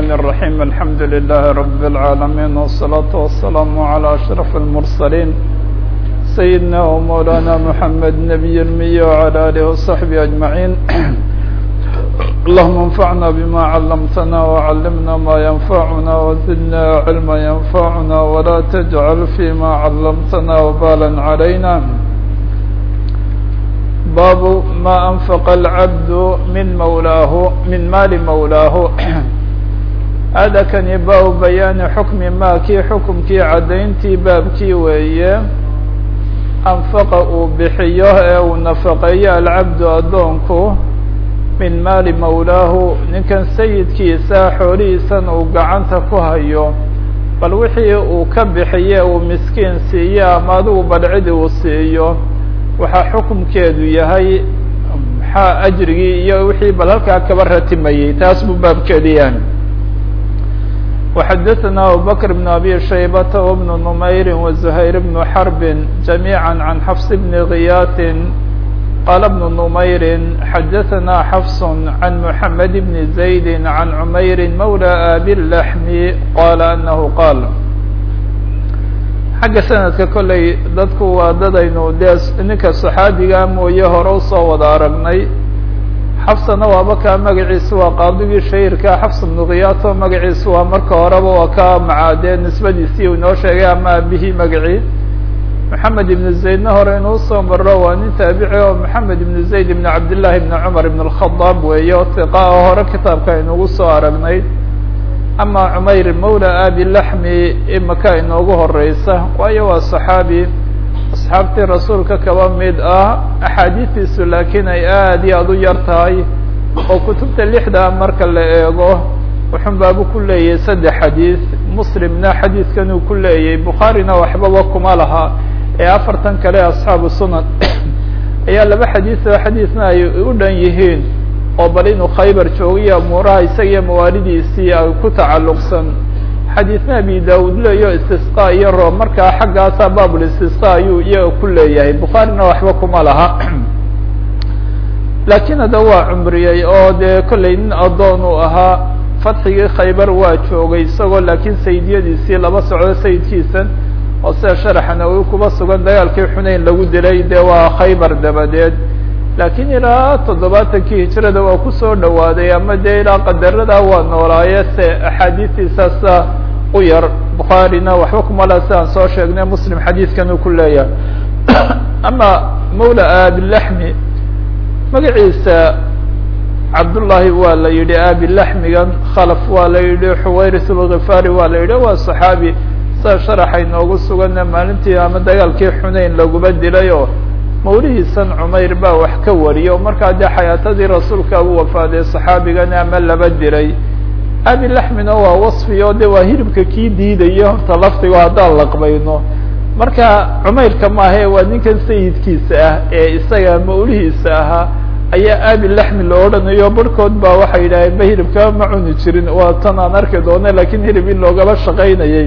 الرحمن الرحيم الحمد لله رب العالمين والصلاة والسلام على أشرف المرسلين سيدنا ومولانا محمد نبي المي وعلى آله وصحبه أجمعين اللهم انفعنا بما علمتنا وعلمنا ما ينفعنا وزدنا علما ينفعنا ولا تجعل فيما علمتنا وبالا علينا باب ما أنفق العبد من مولاه من مال مولاه هذا كان باب بيان حكم ما كي حكم كي عدينتي باب كي ويه أنفق بحيه أو نفقي العبد أدونكو من مال مولاه ninkan sayidkiisa xoolihiisan uu gacanta ku hayo bal wixii uu ka bixiye uu miskiin siiyo ama adigu badcidi uu siiyo waxaa xukumkeedu yahay maxaa ajrigii iyo wixii bal halkaa kaba ratimayey taas buu baabkeedu yahay وxadثna abubكر بن أbي شhaybة وبن نmayr وزhayر بن حرب جamيعا عن xفص بن غyاث qال بن نmayr xadثna xفص عن محمد بن زaيد عن عmayr mولى آbي اللحم qال أنه qاl xagga sanadka kolley dadku waa dadaynu dee ninka صaxaabiga mooye hore usoo wada aragnay xafsana waaba kaa magaciisu waa qaadigii shahirka xafs bnu khiyaato magaciisu waa marka horeba waa ka macaadee nisbadiisii uu inoo sheegay ama abihii magacii maxamed ibn zaydna hore inuu soo maro waa nin taabici oo maxamed ibn zayd ibn cabdillahi ibn cumar ibn اlkhadaab weeye oo hiqa oo hore kitaabka inugu soo aragnay ama cumayr mawla abi laxmi imaka inoogu horeysa waayo waa صaxaabi asxaabtii rasuulka kaba mid ah axaadiistiisu laakiin ay aad iyo aad u yar tahay oo kutubta lixda marka la eego wuxun baabu ku leeyahay saddex xadiis muslimna xadiiskan uu ku leeyahay bukhaarina waxbaba kuma laha ee afartan kale asxaabu sunan ayaa laba xadiis oo xadiisna ay u dhan yihiin oo bal inuu khaybar joogiyo amuuraha isaga iyo mawaalidiisii ay ku tacalluqsan xadiisna abi daud leeyo istisqa iyo roob markaa xaggaasa baabul istisqa ayuu iyaga ku leeyahay bukhaarina waxba kuma laha laakiin hadda waa cumriyey oo dee kollay nin addoon uu ahaa fatxigii khaybar waa joogay isagoo laakiin sayidiyadiisii laba socdo sayidkiisan oo sida sharaxana uu kuba sugan dagaalkii xuneyn lagu dilay dee waa khaybar dabadeed laakiin ilaa toddobaatankii hijrada waa kusoo dhawaaday ama dee ilaa qadarada waa noolaaye se axaadiistiisaasa u yar bukhaarina waxba kuma laha si aan soo sheegnay muslim xadiidkan uu ku leeyahay ama mawla abilaxmi magaciisa cabdullaahi waa la yidhi abilaxmigan khalaf waa la yidhi xuwayris lghifaari waa la yidhi waa saxaabi sida sharaxa inoogu sugana maalintii ama dagaalkii xuneyn laguma dilay oo mawlihiisan cumayr baa wax ka wariyo markaa dee xayaatadii rasuulka u wafaaday saxaabigani ama laba diray abi laxmina waa wasfi oo de waa hilibka kii diidaya horta laftigo haddaan laqbayno marka cumayrka maahae waa ninkan sayidkiisa ah ee isaga mawlihiisa ahaa ayaa abi laxmi la odhanayo barhkood baa waxay yidhaaheen ba hilibkaa ma cuni jirin waa tan aan arki doona lakin hilib in loogaba shaqaynayay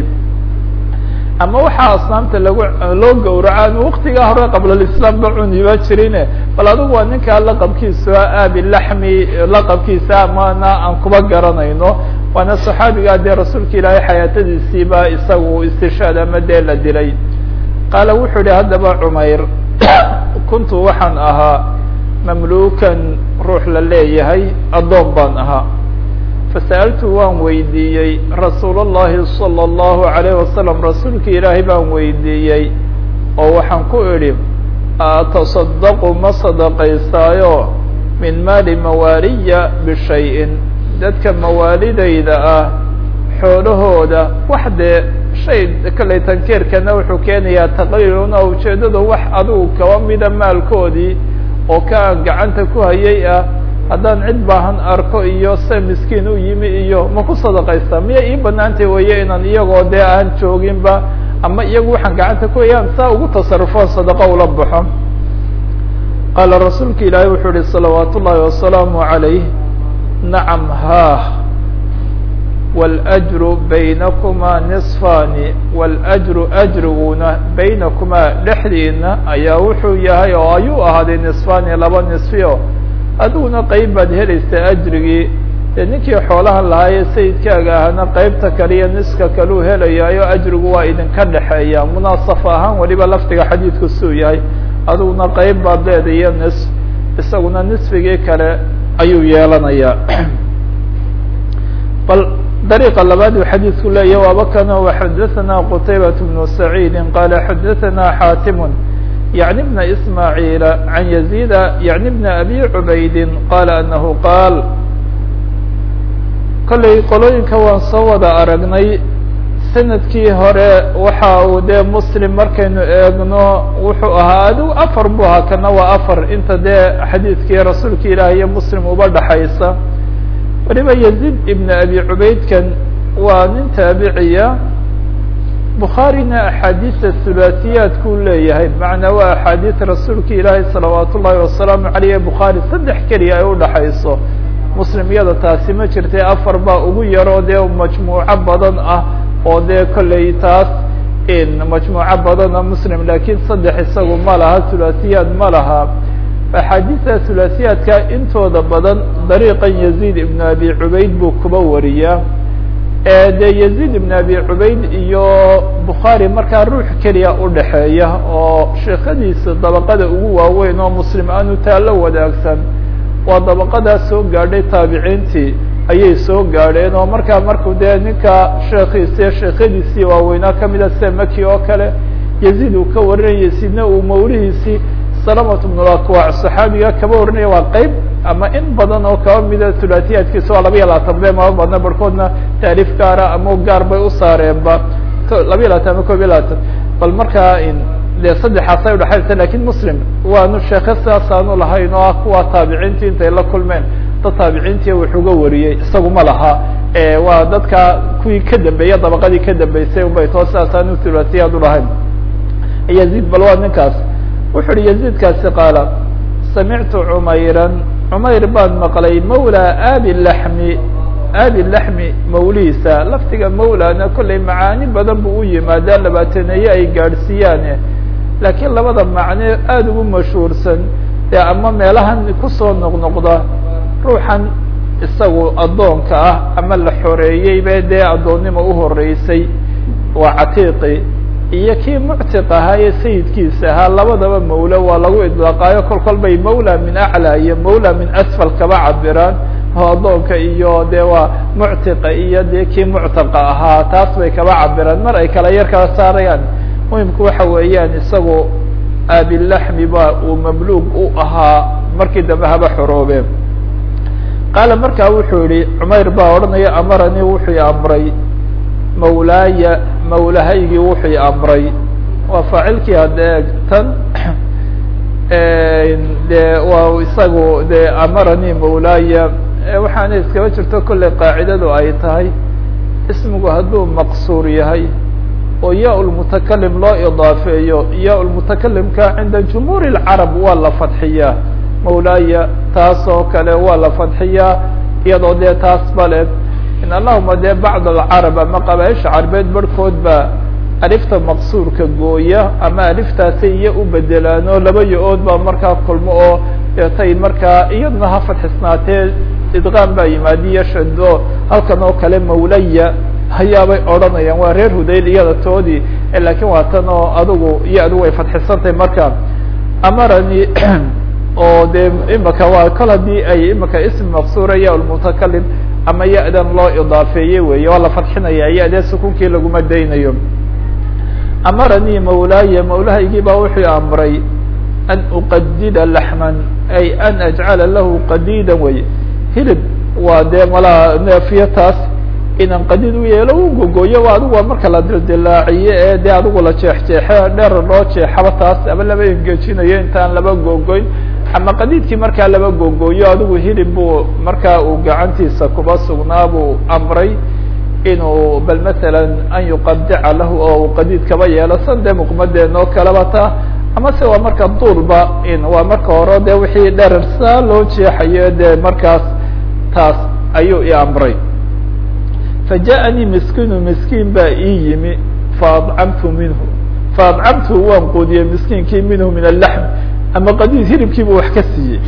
ama waxaa asnaamta lagu loo gawraca an waktigaa hore qablalislaam ba cuniba jirine bal adigu waa ninkaa laqabkiisa abi laxmi laqabkiisa amana aan kuba garanayno waana saxaabigaa dee rasuulka ilaahay xayaatadiisiiba isagu istishaad ama dee la dilay qaala wuxuu yihi haddaba cumayr kuntu waxaan ahaa mamlukan ruux la leeyahay addoon baan ahaa fasa'altu waan weydiiyey rasuul اllahi salى اllahu عalayh wasalam rasuulka ilaahay baan weydiiyey oo waxaan ku idhi ataصadaqu ma sadaqaysaayo min maali mawaaliya bishayin dadka mawaalidayda ah xoolahooda wax dee shay kalley tankeerkana wuxuu keenayaa taqliiluna ujeedada wax adigu kaba mida maalkoodii oo ka gacanta ku hayay ah haddaan cid baahan arko iyo se miskiin u yimi iyo ma ku sadaqaysta miya ii banaantay weye inaan iyagoo dee aan jooginba ama iyagu waxaan gacanta ku hayaan saa ugu tasarufo sadaqo ula baxo qaala rasuulka ilaahay wuxuu ihi salawaat ullaahi wasalaamu عalayh nacam haah wاlأjru baynakumaa niصfaani wاlأjru ajriguna baynakumaa dhexdiina ayaa wuxuu yahay oo ayuu ahaaday niصfaani laba niصfio adiguna qeyb baad helaysaa ajrigii dee ninkii xoolaha lahaaye sayidkaaga ahna qeybta kaliya niska kaleu helayaayo ajrigu waa idinka dhexeeya munaasafo ahaan weliba lafdiga xadiidku suu yahay adiguna qeyb baad leeda iyo nis isaguna nisfigii kale ayuu yeelanayaa bal dariiqa labaad uu xadiidku leeyahy waaba kana waxadaثana qutaybaة bnu saciidi qala xadaثana xaatimu yaعni bna ismaaعiila can yaziida yaعni bna abi cubaydi qala anahu qaal kollay qolooyinka waan soo wada aragnay sanadkii hore waxa uu dee muslim markaynu eegno wuxuu ahaa adigu afar bu ahaa kana waa afar inta dee xadiidkii rasuulka ilaah iyo muslim uba dhaxaysa weliba yaziid ibn abi cubaydkan waa nin taabiciya bukhaarina axaadiisa hulaasiyaadkuu leeyahay macnaa waa axaadiis rasuulka ilaahi salawaat ullaahi wasalaamu caleyh bukhaari saddex keliya ay udhaxayso muslim iyada taasi ma jirtay afar baa ugu yaroo dee majmuuco badan ah oo dee kolley taas majmuuco badana muslim laakiin saddex isagu ma laha hulaasiyaad ma laha axaadiista hulaasiyaadka intooda badan dariiqan yaziid ibn abi cubayd buu kuba wariyaa dee yaziid ibn abi cubayd iyo bukhaari markaa ruux keliya udhaxeeya oo sheekadiisa dabaqada ugu waaweyn oo muslim aanu taalo wadaagsan waa dabaqadaas soo gaadhay taabiciintii ayay soo gaadheen oo markaa markuu dee ninka sheekiisi sheekhadiisii waaweynaa kamida sida maki oo kale yaziid uu ka warinaya sidna uu mawlihiisii salamat bnulakwac saxaabiga kaba warinaya waa qeyb ama in badan oo kaba mida hulaasiyaadkiisa waa laba iyo labaatan be maba badna barhkoodna taariif gaara ama gaar bay u saareenba laba iyo labaatan ama kob iyo labaatan bal markaa dee saddexaasay udhaxaysa lakin muslim waanu sheeke sidaasaanu lahayn oo ah kuwa taabiciintii intay la kulmeen dad taabiciintii wuxuga wariyey isagu ma laha waa dadka kuwii ka dambeeya dabaqadii ka dambeysay unbay too sidaasaanu hulaasiyaad ulahayn yaziid bal waa ninkaas wuxu uhi yaziidkaasi qaala samictu cumayran cumayr baan maqlay mawla abi laxmi abi laxmi mawlihiisa laftiga mawlana kollay macaani badan buu u yimaadaa labaataneeye ay gaadhsiiyaane laakiin labada macne aada ugu mashhuursan ee ama meelahan kusoo noqnoqda ruuxan isagu addoonka ah ama la xoreeyey be dee addoonnimo uhoreysay waa catiiqi iyo kii muctiq ahaa ee sayidkiisa ahaa labadaba mawlo waa lagu idlaaqaayo kol kol bay mawla min aclى iyo mawla min asfal kaba cabiraan oo addoonka iyo de waa muctiqa iyo dee kii muctaqa ahaa taas bay kaba cabiraan mar ay kala yar kala saarayaan muhimku waxa weeyaan isagu abilaxmi ba uu mamluug u ahaa markii dambe haba xoroobeen qaala markaa wuxuu yihi cumayr baa odhanaya amaranii wuxuu amray mawlaaya mawlahaygii wuxuu amray waa faacilkii hadee tan de waa isagu de amaranii mawlaaya waxaana iskaba jirto kolley qaacidadu ay tahay ismigu hadduu maqsuur yahay oo yaa lmutakalim loo idaafeeyo yaa lmutakalimka cinda jumhuur اlcarab waa la fadxiyaa mawlaaya taas oo kale waa la fadxiyaa iyadoo dee taas bale in allahuma dee bacd alcarab ama qabaaisha carbeed barhkood baa alifta maqsuurka gooya ama aliftaasi iyo u bedelaano laba yo-ood baa markaa kulmo oo deetay markaa iyaduna ha fadxisnaatee idqaam baa yimaadiyo shado halkan oo kale mawlaya hayaabay odhanayaan waa reer hudayl iyada toodii lakin waa tan oo adigu iyo adigu way fadxisantahay marka amarani oo de imaka waa kol haddii ay imaka ism maqsuura ya lmutakalim ama ya-dan loo idaafeeye weeye waa la fadxinaya ya-dee sukunkii laguma daynayo amaranii mawlaaya mawlahaygii baa wuxuu amray an uqadida laxman ay an ajcala lahu qadida wey hilib waa dee malaa neefiyo taas inaan qadid u yeelo u gogoyo waa adigu waa marka la dildilaaciye ee dee adigu la jeexjeexe dheer loo jeexaba taas ama laba engejinayo intaan laba gogoyn ama qadiidkii markaa laba gogoyo adigu hilib buu markaa uu gacantiisa kuba sugnaa buu amray inuu bal masalan an yuqadica lahu oo uu qadiid kaba yeelo san dee muqmadeen oo kaleba taa ama se waa marka duulba in waa marka hore de wixii dherer saa loo jeexayo dee markaas taas ayuu i amray fajaءanii miskiinu miskiin baa ii yimi faadcamtu minhu faadcamtu waan quudiyey miskiinkii minhu min alaxm ama qadiid hilibkiibu wax ka siiyey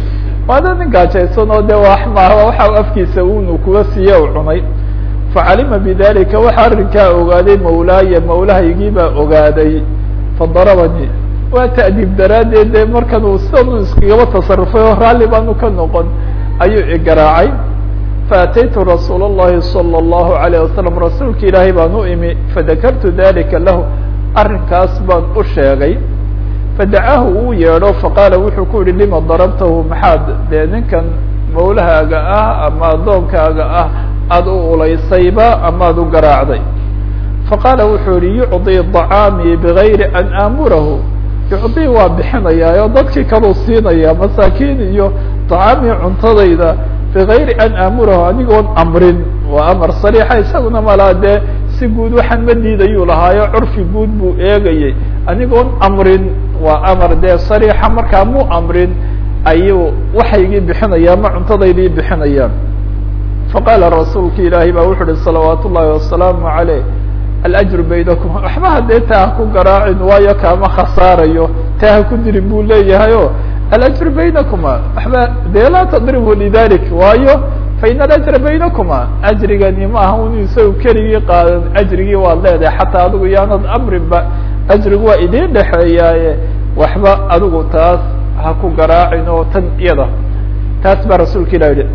waana nin gaajaysan oo de wax maaha waxa afkiisa unu kuga siiye u cunay facalima bidalika waxa arrinkaa ogaaday mawlaaya mawlahaygii baa ogaaday fadarabanii waa ta'diib daraaddeed de markan uu sidan iskagaba tasarufay oo raalli baanu ka noqon ayuu igaraacay faataytu rasuul الlahi salى الlahu عalيه wasalam rasuulka ilaahay baan u imi fadakartu dalika lahu arrinkaas baan u sheegay fadacaahu uu yeedho faqaala wuxuu ku yihi lima darabtahu maxaad dee ninkan mawlahaaga ah ama addoonkaaga ah aada u ulaysayba amaad u garaacday faqaala wuxuu yihi yucطii طacaamii bigayri an aamurahu yucطii waa bixinayaa oo dadkii kaluu siinaya masaakiin iyo طacaamii cuntadayda bigayri an aamurahu anigoon amrin waa amar sariixa isaguna malaa dee si guud waxaan ma diidayuu lahaayo curfi guud buu eegayay anigoon amrin waa amar dee sariixa markaa mu amrin ayuu waxaygii bixinaya ma cuntadaydii bixinayaan faqaala rasuulka ilaahay baa wuxu uhi salawaat ullahi wasalaamu عaleyh alajru baynakum waxba haddee taa ha ku garaacin waayo kaama khasaarayo taa ha ku dirin buu leeyahay o alajru baynakuma waxba dee laa tadribu lidalik waayo fain alajra baynakuma ajrigani ma aha un isagu keligii qaadan ajrigii waad leedahay xataa adigu yaanad amrinba ajrigu waa idiin dhexeeyaaye waxba adigu taas ha ku garaacin oo tan iyada taas baa rasuulka ilah yihi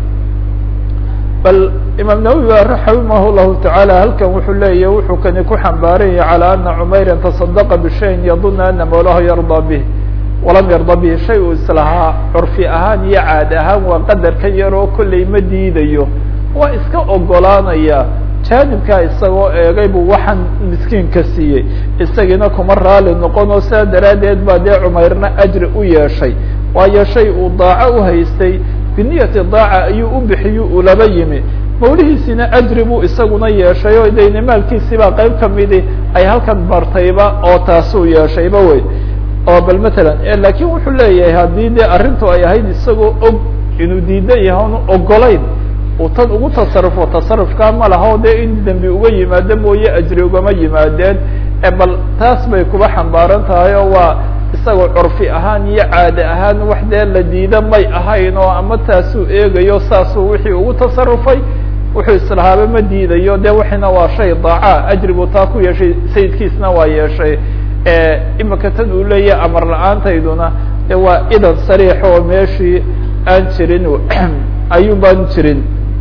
bal imaam nawowi ba raximah llahu tacaala halkan wuxuu leeyahy wuxuu kani ku xambaaranyay calى ana cumayra taصadaqa bishayin yaduna ana mawlahu yardaa bih walam yarda bihi shay uu islahaa curfi ahaan iyo caad ahaan waa qadarkan yar oo kolley ma diidayo waa iska ogolaanaya jaanibkaa isagoo eegay buu waxaan miskiinka siiyey isagiina kuma raali noqon oo sidaa daraaddeed baa dee cumayrna ajri u yeeshay waayo shay uu daaco uhaystay biniyati daaca ayuu u bixiyu ulaba yimi mawlihiisina ajri buu isaguna yeeshay oo dayne maalkiisibaa qayb kamidi ay halkan martayba oo taasuu yeeshayba wey oo bal matalan lakin wuxuu leeyahay haddii dee arrintu ay ahayd isagoo og inuu diidan yahay onu ogolayn uu tan ugu tasarufo tasarufkaa ma laha o dee in dembi uga yimaado mooye ajri ugama yimaadeen bal taas bay kuba xambaaran tahay oo waa isagoo curfi ahaan iyo caade ahaan wax dee la diida may ahayn oo ama taasuu eegayo saasuu wixii ugu tasarufay wuxuu islahaaba ma diidayo de waxina waa shay daaca ajrigu taa ku yeeshay sayidkiisna waa yeeshay imika tan uu leeyahay amar la-aantayduna de waa idan sariix oo meeshii aan jirin ayuun baan jirin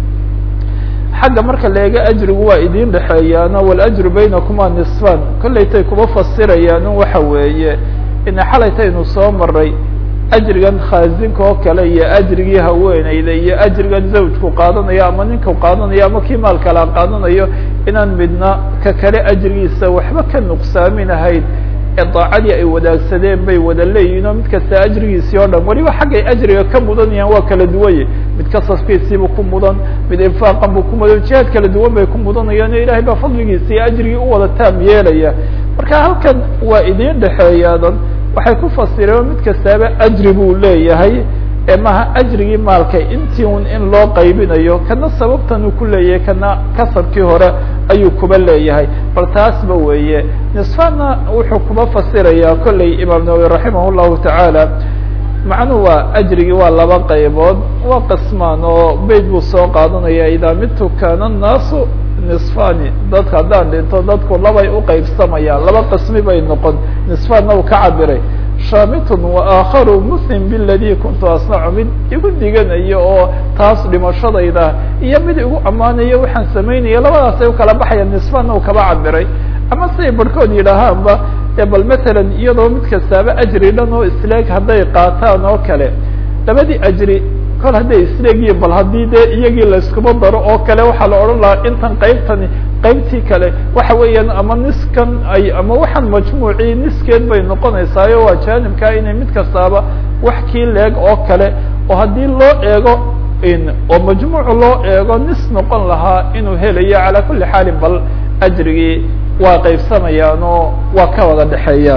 xagga marka la eega ajrigu waa idin dhexeeyaano waljru baynakuma nisfan kollaytay kuma fasirayaan un waxa weeye ina xalaytaynu soo maray ajrigan khaazinka oo kale iyo ajrigii haweeneyda iyo ajrigan zawjku qaadanayo ama ninku qaadanayo ama kii maal kala qaadanayo inaan midna ka kale ajrigiisa waxba ka nuqsaaminahayn ee daacadii ay wadaagsadeen bay wada leeyihin oo mid kasta ajrigiisii oo dhan weliba xaggay ajriga ka mudanayaan waa kala duwanye mid kasafkiisiibu ku mudan mid infaaqan buu ku mudan jihaad kala duwan bay ku mudanayaan o ilahay baa fadligiisa iyo ajrigii u wada taam yeelaya marka halkan waa idin dhexeeyaadan waxay ku fasireen oo mid kastaaba ajri buu leeyahay ee maha ajrigii maalka intii un in loo qaybinayo kana sababtan uu ku leeyahay kana kasabkii hore ayuu kuba leeyahay bal taasba weeye nisfana wuxuu kuba fasirayaa kolley imaam nawawi raximah llahu tacaala macnuhu waa ajrigii waa laba qaybood waa qismaan oo beyt buu soo qaadanaya idaa midtu kana naasu nisfani dadka haddaan dhinto dadku labay uqaybsamayaan laba qismi bay noqon nisfanna uu ka cabiray shamitun waakharu muslim biladi kuntu asnacu mid igu diganayo oo taas dhimashadayda iyo mid igu ammaanayo waxaan samaynaya labadaasay ukala baxayaan nisfanna uu kaba cabiray ama siday barhkood yidhaahaanba e bal matalan iyadoo mid kastaaba ajri dhan oo isleeg hadday qaataan oo kale labadii ajri kol hadday isleegiyin bal haddii dee iyagii layskuma daro oo kale waxaa la odhan lahaa intan qaybtani qaybtii kale waxa weeyaan ama niskan ay ama waxaan majmuucii niskeed bay noqonaysaayo waa jaanibkaa inay mid kastaaba wax kii leeg oo kale oo haddii loo eego oo majmuuc loo eego nis noqon lahaa inuu helayo calaa kulli xaalin bal ajrigii waa qaybsamayaan oo waa ka wada dhexeeyaan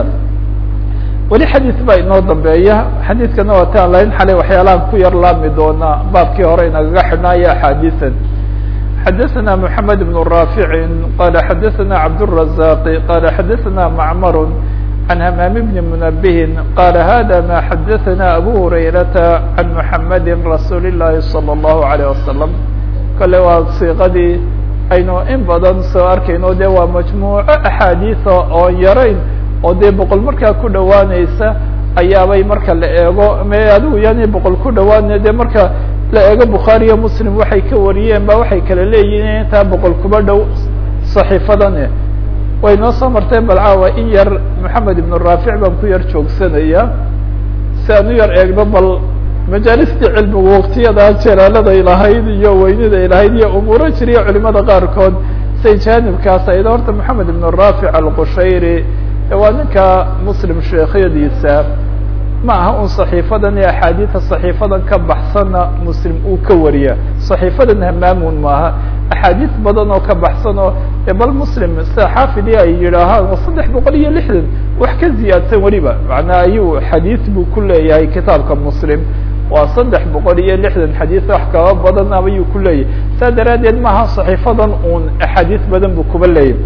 weli xadiid baa inoo dambeeya xadiidkana waa taan lain xalay waxyaalahan ku yar laami doonaa baabkii hore inagaga xidhnaayo axaadiian xadaثna mحamed بن raafici qala xadaثna cabdالرazaq qala xadaثna macmar عن hmام بن منبه qال hذا ma xdثna أbو هريرة عن محمد رsuuل اللhi صلى الله عليه وسلم kale waa صيqadii aynu in badan soo arkayno de waa majmuuco أxاadiiثa oo yarayn oo dee boqol markaa ku dhowaaneysa ayaabay marka la eego me adigu yani boqol ku dhawaana de marka la eego bukhaariyo muslim waxay ka wariyeen ba waxay kala leeyihin intaa boqol kuba dhow صaxiifadan way noo soo marteen bal caawa in yar moxamed ibn raafic baan ku yar joogsanaya si aan u yar eegno bal majaalistii cilmigu waktiyadaa jalaaladay lahayd iyo weyniday lahayd iyo umuuro jiriya culimada qaarkood say jaanibkaas ayda horta moxamed ibn raafic alqushayri waa ninka muslim sheekhyadiisa ma aha un صaxiifadan iyo axaadiida صaxiifadan ka baxsanna muslim uu ka wariya صaxiifadan hamaamun maaha axaadiis badan oo ka baxsan oo bal muslim sida xaafidi ay yidhaahaan waa saddex boqol iyo lixdan wax ka ziyaadsan weliba macnaa ayuu xadiis buu ku leeyahay kitaabka muslim waa saddex boqol iyo lixdan xadiis wax kaba badan ayuu ku leeyahay saa daraaddeed maaha صaxiifadan un axaadiis badan buu kuba leeyahay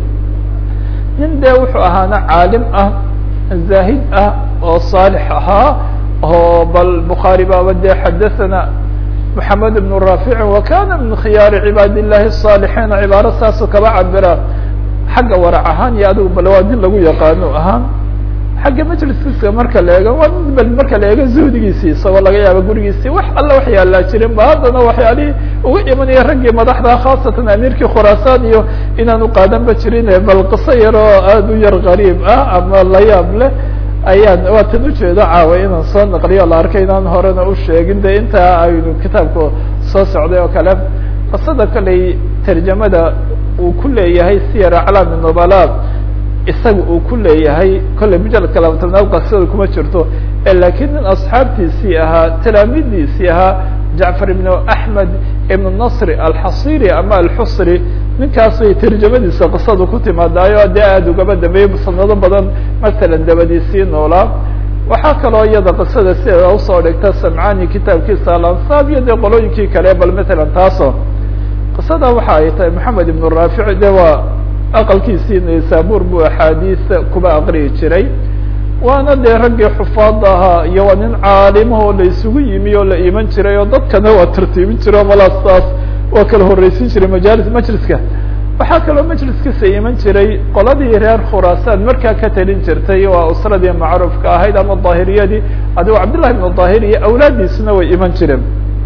nin de wuxuu ahaana caalim ah zaahid ah oo صaalix ahaa oo bal bukhaari baaba de xadaثana محamed بن rاfic وkana min khiyaari cibaad الlahi الصاalixiina cibaaro saasoo kaba cabira xagga warac ahaan iyo adigu bal waa nin lagu yaqaano ahaan xagga majliskiisa marka la eego waa nin bal marka la eego zuhdigiisii isagoo laga yaabo gurigiisii wax alla wax yaalaa jirin ba haddana waxyaalihii uga imanaya raggii madaxda khaasatan amiirkii khuraasaan iyo inaanu qaadanba jirin bal qiso yar oo aad u yar qariib ah ama layaab leh ayaan waa tan ujeedo caawa inaan soo naqliyo la arkay inaan horena u sheegin de intaa aynu kitaabka soo socday oo kale qisada kolley tarjamada uu ku leeyahay siyar aclaami nubala isaga uu ku leeyahay kolley mujaladka laba tobnaad qasida kuma jirto lakiin nin asxaabtiisii ahaa talaamidiisii ahaa jacfar ibn axmed ibn nasri alxasiri ama alxusri ninkaas way tarjamadiisa qisadu ku timaadaayo dee aada ugaba dambeeyey sanado badan masalan dabadiisii noolaa waxaa kaloo iyada qisada sideeda usoo dhigta samcani kitaabkiisa alansaab iyo dee qolooyinkii kale bal matalan taaso qisada waxa ay tahay moxamed ibn raafic de waa aqalkiisii naysabur buu axaadiis kuba aqriyi jiray waana dee raggii xufaada ahaa iyo waa nin caalimahoo la isugu yimi oo la iman jiray oo dadkana waa tartiibin jiray oo malaastaas waa kala horreysin jiray majalis majliska waxaa kaloo majliskiisa iman jiray qoladii reer khuraasaan markaa ka talin jirtay waa usradii macruufka ahayd ama daahiriyadii adigoo cabdillahi ibnu daahir iyo awlaadiisuna way iman jireen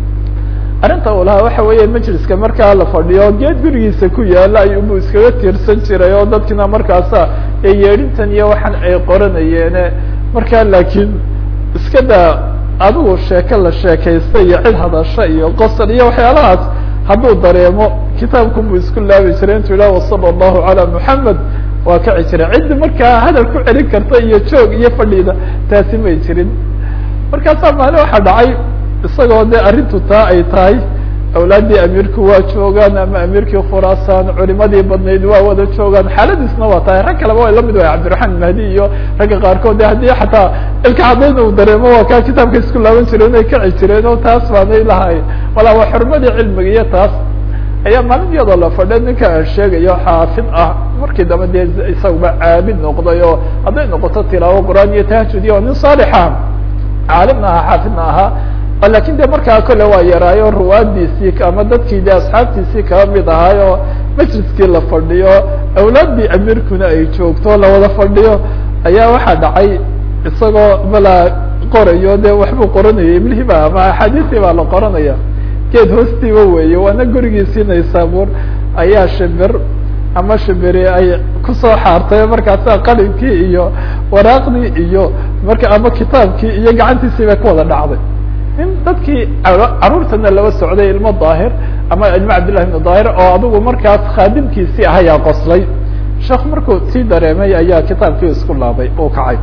arrinta uu lahaa waxa weeye majliska markaa la fadhiyo geed gurigiisa ku yaala ayubu iskaga tiirsan jiray oo dadkina markaasa yeedhintan iyo waxaan ay qoranayeene markaa laakiin iska daa adigu sheeko la sheekaysta iyo cid hadasha iyo qosol iyo waxyaalahaas hadduu dareemo kitaabku buu isku laabi jiray intuu yidhah wasala allahu calaa muxamed waa kaci jiray ciddi markaa hadal ku celin karta iyo joog iyo fadhiida taasi may jirin markaasaa maalin waxaa dhacay isagoo de arrintu taa ay tahay awlaaddii amiirku waa joogaan ama amiirkii khuraasaan culimadii badnayd waa wada joogaan xaaladiisna waa tahay rag kaleba way lamid wahay cabdiraxmaan mahdi iyo ragga qaarkood de haddii xataa ilka caddayn uu dareemo waa kaa kitaabka isku laaban jireen inay kaci jireen oo taas baanay lahay walaa waa xurmadii cilmiga iyo taas ayaa maalin iyadoo la fadhiya ninka aan sheegayo xaafid ah markii dambe dee isaguba caabid noqday oo hadday noqoto tilaawo qur-aan iyo tahajud iyo nin saalixa caalimna ahaa xaafidna ahaa lakin de markaa kole waa yaraayo ruwaadiisii ama dadkii de asxaabtiisii kaba mid ahaayo majliskii la fadhiyo awlaaddii amiirkuna ay joogto lawada fadhiyo ayaa waxaa dhacay isagoo malaa qorayo de waxbuu qoranaya iblihiba ama axaadiistii baa la qoranaya geed hoostiiba weeye waana gurigiisii naysaabuur ayaa shibir ama shibiri ay kusoo xaartay markaasa qalinkii iyo waraaqdii iyo marka ama kitaabkii iyo gacantiisii bay ku wada dhacday nin dadkii caruurtana laba socday ilmo daahir ama ilmo cabdillahi ibnu daahir oo adigu markaas khaadimkiisii ah ayaa qoslay sheekh markuu sii dareemay ayaa kitaabkii isku laabay uu kacay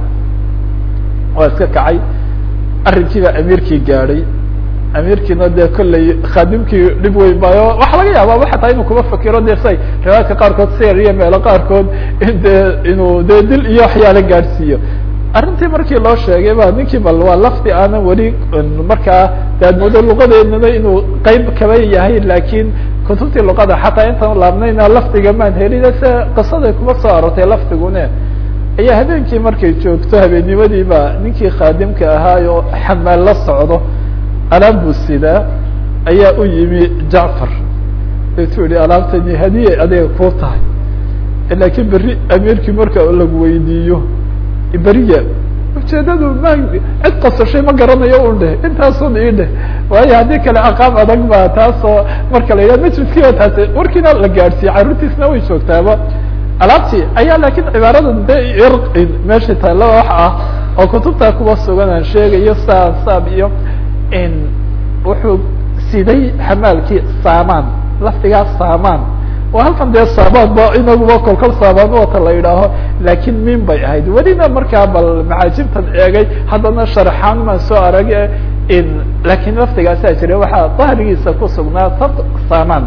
waa iska kacay arrinkiibaa amiirkii gaadhay amiirkiina dee kolley khaadimkii dhib weyn bayo waxa laga yaaba xataa inuu kuma fakiro de say riwaayadka qaarkood sir iyo meelo qaarkood in de inuu de dil iyo waxyaala gaadhsiiyo arrintii markii loo sheegay ba ninkii bal waa lafdi aanan weli markaa de ad moodo luqadeednana inuu qeyb kaba yahay lakin kutubtii luqada xataa intaan laabnayna lafdiga maan helin se qisaday kuma soo arortay lafdigune ayaa habeenkii markay joogto habeennimadii baa ninkii khaadimka ahaayo xamaal la socdo alaab buu sidaa ayaa u yimi jacfar deetuu yihi alaabtani hadiye adiga kuu tahay laakiin berri amiirkii marka lagu weydiiyo beriya ujeedadu ma cid qasashay ma garanayo un dheh intaasun ii dheh waayo haddii kale aqaab adag ba taasoo marka la yidhaha majliskii oo taasi warkiina la gaadhsiiyey carruurtiisna way joogtaaba alaabtii ayaa laakiin cibaaradan de irqin meesha taalla wax ah oo kutubtaa kuwa sugan aan sheegayo saab saab iyo wuxuu siday xamaalkii saamaan lafdigaa saamaan oo halkan dee saamaan ba inaguba kolkol saamaan wata la yidhaaho laakiin min bay ahayd welina markaa bal macaajibtan eegay haddana sharxaan maan soo arag laakiin lafdigaasaa jira waxaa dahrigiisa ku sugnaa sad saamaan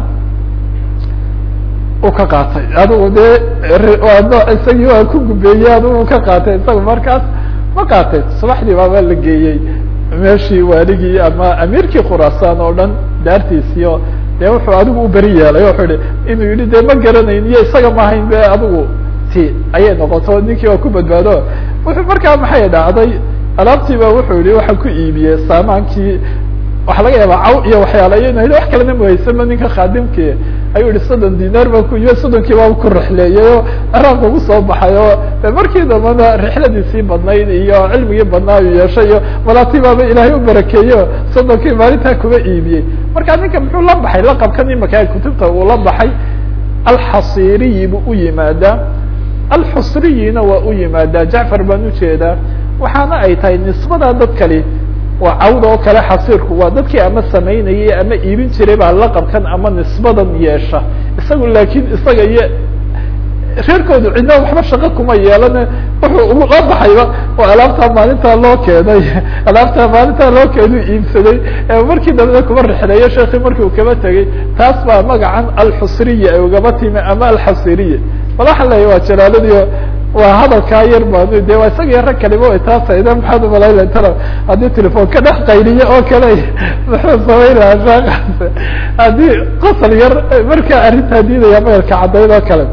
u ka qaatay adigu dee waa isagii waa ku gubeeyey adigu ka qaatay isaga markaas ma qaatay subaxdii baaba la geeyey meeshii waaligii ama amiirkii khuraasaan oo dhan daartiisiyo dee wuxuu adigu u beri yeelay wuxuu yihi inuu yihi dee ma garanayn iyo isaga maahayn be adigu ti ayay noqoto ninkii waa ku badbaado wuxuu markaa maxay dhacday alaabtii ba wuxuu yihi waxaa ku iibiyey saamaankii waxa laga yaaba caw iyo waxyaala ina wax kalena muhaysama ninka khaadimkii ayuu yihi soddon dinaar baa ku iibiye soddonkii baa ku rixleeyay oo araanka ugu soo baxay oo markii dambana rixladiisii badnayd iyo cilmigii badnaa uu yeeshay iyo malaati baaba ilaahay u barakeeyo soddonkii maalintaa kuba iibiyey marka ninka muxuu la baxay laqabkan imaka kutubta uu la baxay alxasiriyi buu u yimaadaa alxusriyina waa u yimaadaa jacfar baan ujeedaa waxaana ay tahay nisbadaa dad kali waa cawda oo kale xasiirku waa dadkii ama samaynayay ama iibin jiray baa laqabkan ama nisbadan yeesha isagu laakiin isaga iyo reerkoodu cidna waxba shaqo kuma yeelane wuxuu ula baxayba oo alaabtaa maalintaa loo keenay alaabtaa maalintaa loo keenu iibsaday markii dambena kuma rixleeyo sheekii marki uu kaba tegey taas baa magacan alxusriya ay ugaba timi ama alxasiriya bal waxaan leeyahy waa jalaaladiio waa hadalkaa yar baan de waa isaga rag kaliba way taasayda maxaad umalayla tala haddii telefon ka dhex qayliyo oo kale muxuu samayn lahaa shaaqaas haddii qosol yar markaa arrintaa diidaya maelka caddayd oo kale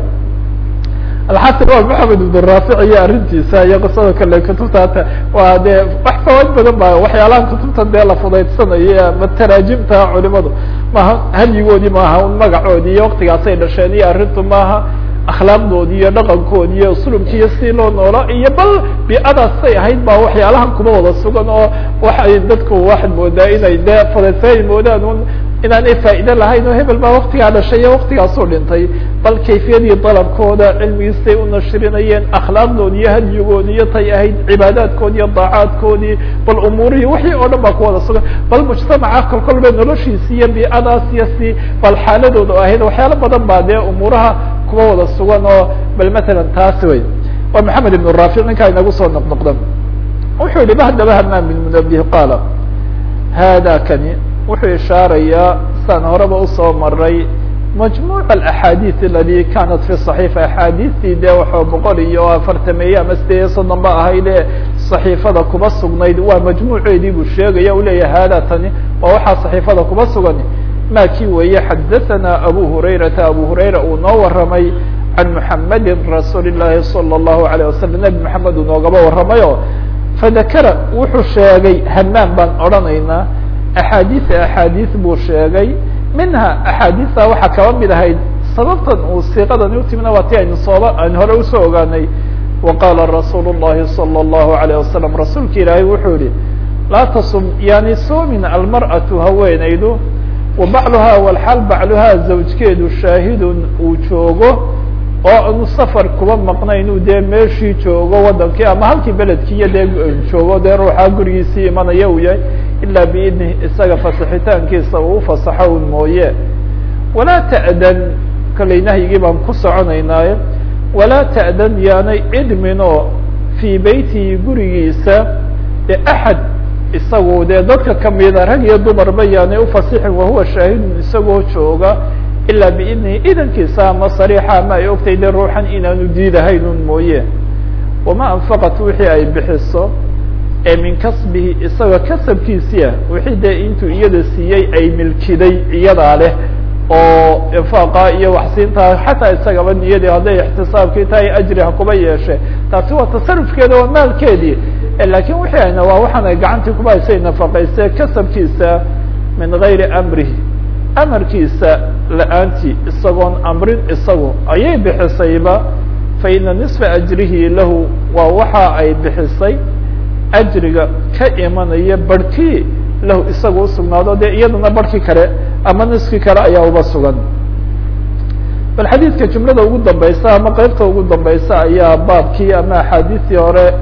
alxasan waa maxamed ibn raafic iyo arrintiisa iyo qisada kale kutubta hata waa dee wax fawaid badan ba waxyaalaha kutubtan dee la fudaydsanayo ama taraajimta culimadu maaha hadyigoodii maaha un magacoodii iyo waktigaasay dhasheen iyo arrintu maaha akhlaaqdoodi iyo dhaqankoodi iyo uslubki iyo si loo noolo iyo bal bi-adaasay ahayd ba waxyaalahan kuma wada sugan oo waxay dadku waxaad moodaa inay dee fadaysaay moodaan un inaanay faa'iide lahayn oo hebel baa waktigaa dhashay iyo waktigaasuu dhintay bal kayfiyadii dalabkooda cilmigiisay u nashirinayeen akhlaaqdoodi iyo hadyigoodi iyo tay ahayd cibaadaadkoodi iyo daacaadkoodii bal umuurihii wixii oo dhan baa ku wada sugan bal mujtamaca kol kolba noloshiisi iyo bi-adaas iyo si bal xaaladooda ahayd waxyaalo badan baa dee umuuraha kuwa wada sugan oo bal matalan taas wey waa maxamed ibn raafic ninkaa inagu soo noqnoqdan wuxuu yihi bahdaba hamaam bin munabih qaala hada kani wuxuu ishaarayaa saan horeba usoo maray majmuuc axaadiid aladi kanat fi صaxiifa axaadiistii dee waxoo boqol iyo afartameeye ama sideed iyo soddon ba ahayd ee صaxiifada kuba sugnayd waa majmuuceedii buu sheegaya u leeyahay hada tani waa waxaa صaxiifada kuba sugan ma kii weeye xadaثana abu hurayrata abu hurayra uu noo waramay can muxamadi rasuuli الlahi salى الlahu عalيه wasalam nebi maxamed uu noogaba waramayo fadakara wuxuu sheegay hamaam baan odhanaynaa axaadiisa axaadiis buu sheegay minha axaadiista waxaa kaba mid ahayd sababtan uu siiqadani utimina waa ti aynu sooba aynu hore usoo ogaanay wa qaala rasuul الlahi salى الlahu عalيه wasalam rasuulka ilaahay wuxuu yihi laa tasum yani soomin almarأaةu haweenaydu wa bacluhaa walxaal bacluhaa zawjkeedu shaahidun uu joogo oo aanu safar kuba maqnayn dee meeshii joogo wadankii ama halkii beledkii iyo dee joogo dee ruuxaa gurigiisii imanaya uu yahay ilaa biidnih isaga fasixitaankiisa uu ufasaxo un mooye walaa ta'dan kollay nahyigii baan ku soconaynaaye walaa ta'dan yaanay idminoo fii beytihi gurigiisa dee axad isagu dee dadka kamida rag iyo dumarba yaanay ufasixin wahuwa shaahidun isagoo jooga ilaa biidnihi idankiisa ama sariixa ama ay ogtay de ruuxan inaanu diidahayn un mooye wama anfaqat wixii ay bixiso ee min kasbihi isaga kasabkiisia wixii dee intuu iyada siiyey ay milkiday iyadaa leh oo infaaqa iyo waxsiinta xataa isagaba niyadii hadday ixtisaabkii tahay ajri ha kuba yeeshe taasi waa tasarufkeeda waa maalkeedii lakin wixii ayna waa waxaan ay gacantii kuba haysay nafaqayse kasabkiisa min gayri amrihi amarkiisa la-aantii isagoon amrin isagu ayay bixisayba fa ina nisfa ajrihi lahu waa waxa ay bixisay ajriga ka imanaya barhkii lahu isaga usugnaado dee iyadana barhkii kale ama niskii kale ayaa uba sugan bal xadiidka jumlada ugu dambaysa ama qeybta ugu dambaysa ayaa baabkii ama axaadiistii hore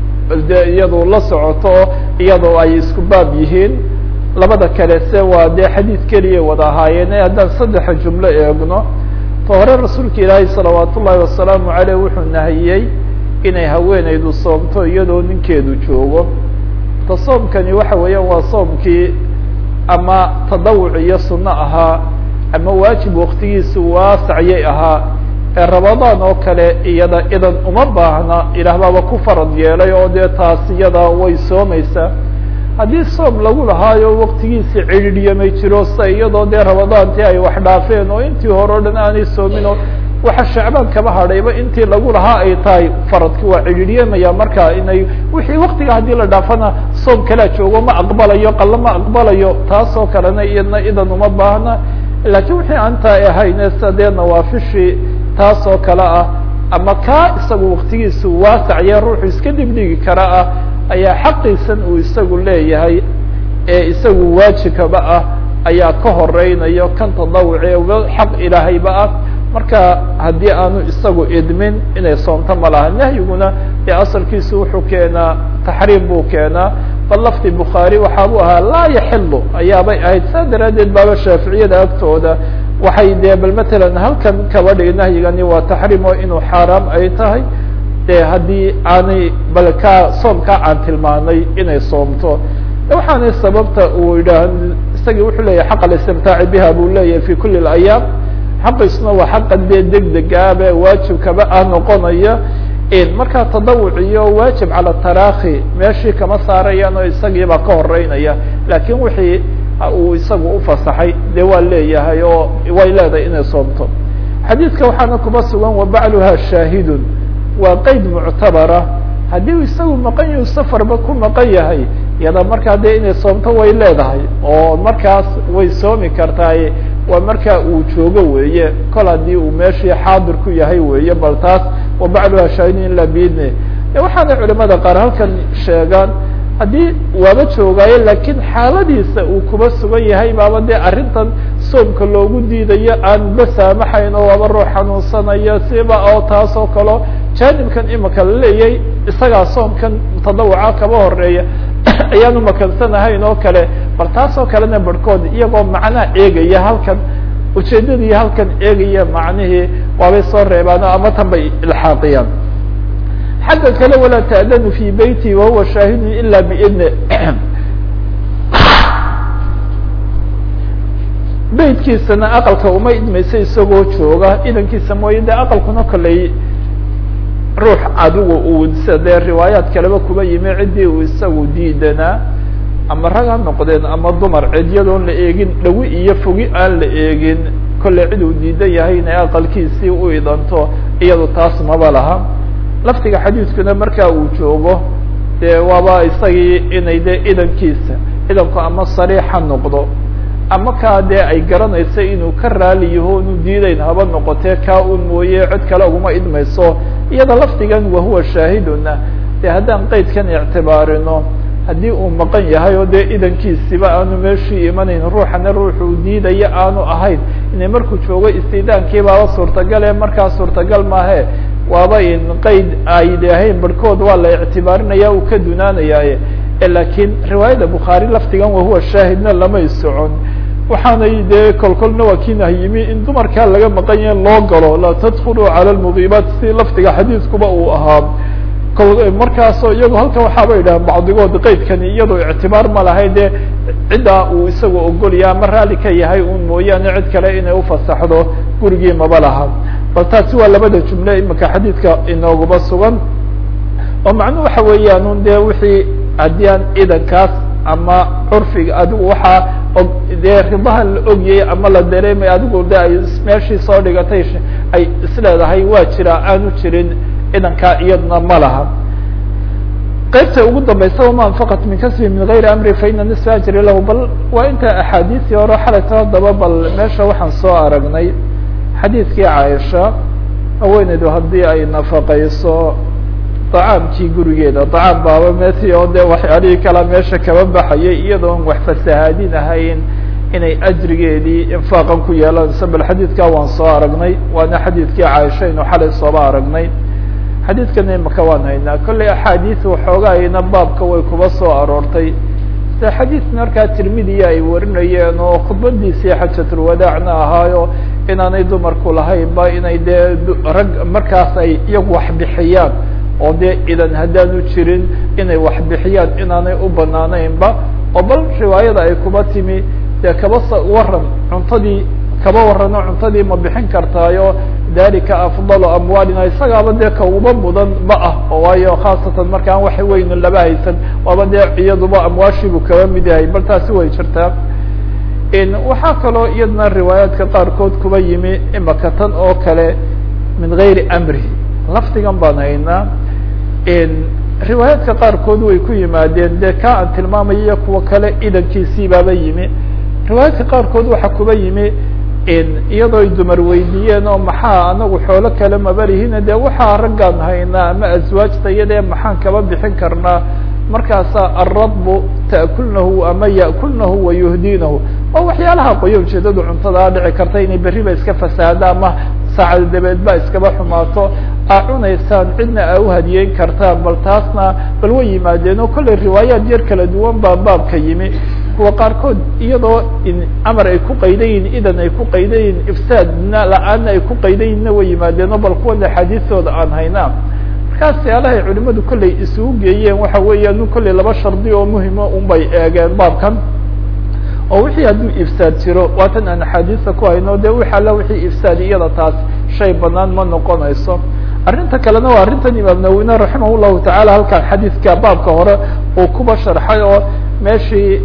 de iyadu la socoto iyadoo ay isku baab yihiin labada kale se waa dee xadiid keliya wada ahaayeen haddaan saddexa jumlo eegno ta hore rasuulka ilaahay salawaat ullaahi wasalaamu aleyh wuxuu nahiyey inay haweeneydu soomto iyadoo ninkeedu joogo ta soomkani waxa weeyaan waa soomkii ama tadawuc iyo sunno ahaa ama waajib waktigiisu waasacyay ahaa ee rabadaan oo kale iyada idan uma baahna ilaah baaba ku farad yeelay oo dee taas iyada way soomaysaa haddii soom lagu lahaayo waktigiisi cidhiidhyamay jiro sa iyadoo dee rabadaantii ay wax dhaafeen oo intii hore o dhan aanay soomin oo waxa shacbaan kaba hadhayba intii lagu lahaa ay tahay faradki waa cidhiidyamaya marka inay wixii waktiga haddii la dhaafana soom kalea joogo ma aqbalayo qalo ma aqbalayo taas oo kalena iyadna idan uma baahna lakiin wixii aantaa ahayne sida dee nawaafishii taas oo kale ah ama kaa isagu waktigiisu waasacya ruuxu iska dhigdhigi kara ah ayaa xaqiisan uu isagu leeyahay ee isagu waajibkaba ah ayaa ka horeynayo kan tadawuce xaq ilaahayba ah marka haddii aanu isagu idmin inay soomto ma laha nahyiguna dee asalkiisu wuxuu keenaa taxriim buu keenaa bal lafdi bukhaari waxaabuu ahaa laa yaxilu ayaabay ahayd saa daraaddeed baaba shaaficiyada agtooda waxay dee bal matalan halkan kaba dhigi nahyigani waa taxriim oo inuu xaaraam ay tahay de haddii aanay bal kaa soomkaa aan tilmaanay inay soomto waxaanay sababta uu yidhaah isagii wuxuu leeyahay xaq alistimtaaci biha buu leeyahay fi kuli اlayaam xaqiisuna waa xaqa dee deg degaabe waajibkaba ah noqonaya markaa tadawuc iyo waajib cala taraakhi meeshii kama saarayaan oo isagiibaa ka horeynaya lakin wixii uu isagu ufasaxay dee waa leeyahay oo way leedahay inay soomto xadiidka waxaana kuba sugan wabacluha shaahidun waa qeyd muctabara haddii isagu maqan yahu safarba ku maqan yahay iyada markaa dee inay soomto way leedahay oo markaas way soomi kartaay waa markaa uu joogo weeye kol haddii uu meeshii xaadir ku yahay weeye bal taas wabacluha shaahidun ila biidni waxaana culimada qaar halkan sheegaan haddii waaba joogaayo lakiin xaaladiisa uu kuba sugan yahay baaba dee arrintan soomka loogu diidayo aan ba saamaxayn oo waaba ruux xanuunsanaya siba oo taas oo kaleo jaanibkan imika la leeyahay isagaa soomkan tadawuca kaba horeeya ayaanu makansanahayn oo kale bal taas oo kalena barhkood iyagoo macnaha eegaya halkan ujeedadii halkan eegaya macnihii waabay soo reebaano ama tan bay ilxaaqiyaan xagga kale walaa ta'danu fi beyti wahuwa shaahidun ila biidni beytkiisana aqalka uma idmaysa isagoo jooga idankiisa mooye de aqalkuna koley ruux adigu uu sida dee riwaayaat kaleba kuba yimi ciddii uu isagu diidanaa ama rag ha noqdeen ama dumar cidyadoon la eegin dhawi iyo fogi aan la eegin kolley cid uu diidan yahay inay aqalkiisii u idanto iyado taas maba laha laftiga xadiidkuna markaa uu joogo dee waaba isagii inay de idankiisa idanku ama sariix ha noqdo ama kaa dee ay garanayso inuu ka raali yaho inu diidayn haba noqotee kaa un mooye cid kale uguma idmayso iyada lafdigan wahuwa shaahiduna dee haddaan qeydkan ictibaarino haddii uu maqan yahay oo dee idankiisiba aanu meeshii imanayn ruuxana ruuxuu diidaya aanu ahayn inay markuu joogo istiidaankii baaba suurtagale markaa suurtagal maahe waaba in qeyd ay ahayn barhkood waa la ictibaarinaya uu ka dunaanayaaye lakiin riwaayadda bukhaari laftigan wahuwa shaahidna lamay socon waxaanay dee kolkolna waa kiinah yimi in dumarkaa laga maqan yahe loo galo laa tadkuluu cala lmudiibaat si laftiga xadiidkuba uu ahaa markaasoo iyago halkan waxaaba yidhaha bacdigood qeydkani iyadoo ictibaar ma lahay dee ciddaa uu isagu ogolya ama raali ka yahay un mooyaane cid kale inay ufasaxdo gurigii maba laha bal taasi waa labada jumle imika xadiidka inooguba sugan oo macnuhu waxa weeyaan un dee wixii haddii aan idankaas ama curfiga adigu waxaa og dee ridaha la ogyay ama la dareemay adigu de ay meeshii soo dhigatay ay isleedahay waa jira aanu jirin idankaa iyadna ma laha qaybta ugu dambaysa wama anfaqat min kasbi min gayri amri faina nisfa ajri lahu bal waa inta axaadiisii hore xalayta haddaba bal meesha waxaan soo aragnay xadiidkii caaisha haweeneydu haddii ay nafaqayso dacaamkii gurigeeda dacaam baaba meti oo de waxyaalihii kala meesha kaba baxayay iyadoon wax fasahaadin ahayn inay ajrigeedii infaaqan ku yeelanayso bal xadiidkaa waan soo aragnay waana xadiidkii caaisha aynu xalay sooba aragnay xadiidkan imaka waan haynaa kollay axaadiis waxoogaayna baabka way kuba soo aroortay se xadiis markaa tirmidiya ay warinayeen oo khudbadiisii xajatulwadaacna ahaayo inaanay dumarku lahaynba inay dee rag markaas ay iyagu wax bixiyaan oo dee idan haddaanu jirin inay wax bixiyaan inaanay u banaanaynba oo bal riwaayada ay kuba timi dee kaba s waran cuntadii kaba warano cuntadii ma bixin kartaayo dalika afdalu amwaalina isagaaba dee ka uba mudan ma ah oo waayo khaasatan markaan wax weynu laba haysan waaba dee iyaduba amwaashiibu kaba mid yahay bal taasi way jirtaa waxaa kaloo iyadna riwaayaadka qaarkood kuba yimi imaka tan oo kale min gayri amri lafdigan baan haynaa riwaayaadka qaarkood way ku yimaadeen dee ka aan tilmaamaya iyo kuwa kale idankiisii baaba yimi riwaayaadka qaarkood waxaa kuba yimi iyadoo ay dumar weydiiyeen oo maxaa anagu xoolo kale mabarihina dee waxaa raggaan haynaa ama aswaajta iyadee maxaan kaba bixin karnaa markaasa alradbu ta'kulnahu ama ya'kulnahu wayuhdinahu waa waxyaalaha qoyo ujeedadu cuntadaa dhici karta inay berriba iska fasaada ama saacada dabeed ba iskaba xumaato aa cunaysaan cidna aa uhadiyeyn kartaan bal taasna bal way yimaadeen oo kollay riwaayaad yar kala duwan baa baabka yimi kuwa qaarkood iyadoo amar ay ku qaydayiin idan ay ku qaydayiin ifsaadna la-aanna ay ku qaydayinna way yimaadeen oo bal kuwan axaadiistooda aan haynaa markaas yaalahay culimadu kollay isugu geeyeen waxa weeyaan kollay laba shardi oo muhima un bay eegeen baabkan oo wixii hadduu ifsaad jiro waatan aan axaadiista ku hayno de wix alla wixii ifsaad iyada taas shay banaan ma noqonayso arrinta kalena waa arrintan imaam nawine raximah llahu tacaala halkan xadiidka baabka hore uu kuba sharxay oo meeshii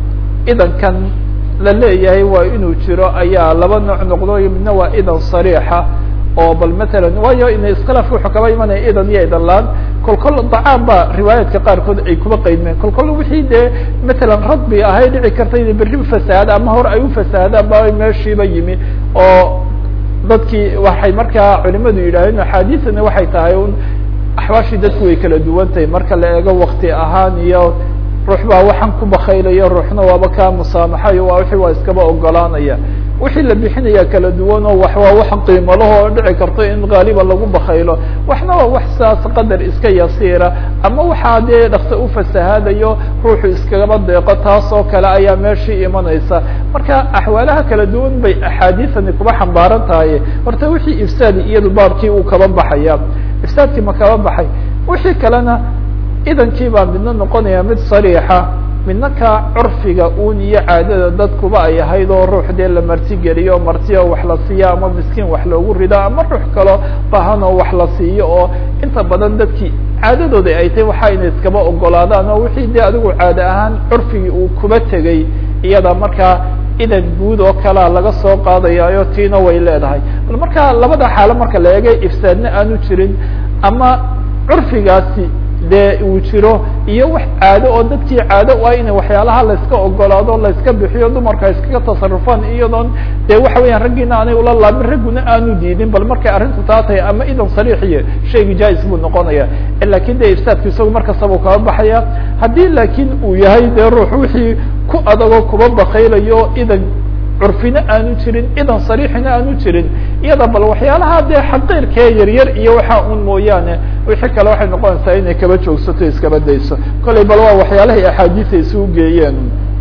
idankan la leeyahay waa inuu jiro ayaa laba nooc noqdo midna waa idan sariixa oo bal matalan waayo ina iskhilaafka wuxuu kaba imanaya idan iyo idan laan kol kol dacaan ba riwaayaadka qaarkood ay kuba qaydmeen kol kol wixii dee matalan radbi ahay dhici karta inay berri fasahaada ama hore ay ufasahaadaan ba meeshiiba yimi oo dadkii waxay markaa culimadu yidhaaheen axaadiisana waxay tahay un axwaashii dadku way kala duwan tahay marka la eego wakti ahaan iyo ruux baa waxaan ku bakaylayo ruuxna waaba kaa musaamaxayo waa wixii waa iskaba ogolaanaya wixii la bixinaya kala duwan oo wax waa wax qiimo laho oo dhici karto in gaaliba lagu bakaylo waxna waa wax saas qadar iska yasiira ama waxaa dee dhaksa ufasahaadayo ruuxu iskagaba deeqo taas oo kale ayaa meeshii imanaysa marka axwaalaha kala duwan bay axaadiisani kuba xambaaran tahay horta wixii ifsaadi iyadu baabkii uu kaba baxaya ifsaadkii ma kaba baxay wixii kalena idankii baa midna noqonaya mid sariixa midna ka curfiga un iyo caadada dadkuba ay ahayd oo ruux dee la marti geliyo marti oo wax la siiyo ama miskiin wax loogu rido ama ruux kaloo bahan oo wax la siiyo oo inta badan dadkii caadadooda ay tahay waxa inay iskaba ogolaadaan oo wixii dee adigu caade ahaan curfigii uu kuba tegay iyada markaa idan guud oo kalea laga soo qaadayayo tiina way leedahay bal marka labada xaalo marka la eegay ifsaadna aanu jirin ama curfigaasi dee uu jiro iyo wax caado oo dadkii caado u ah ina waxyaalaha layska ogolaado layska bixiyo dumarka iskaga tasarufaan iyadoon dee waxa weeyaan raggiina aanay ula laabin ragguna aanu diidin bal markay arrintu taa tahay ama idan sariixiyo shaygi jais buu noqonaya lakin de ifsaadku isagu markastaba kaba baxaya haddii laakiin uu yahay dee ruux wixii ku adagoo kuba bakaylayo idan curfina aanu jirin idan sariixina aanu jirin iyada bal waxyaalaha dee xaqiirkee yaryar iyo waxaa un mooyaane wixii kale waxay noqonaysaa inay kaba joogsato iskaba dayso kollay bal waa waxyaalahay axaadiisa isugu geeyeen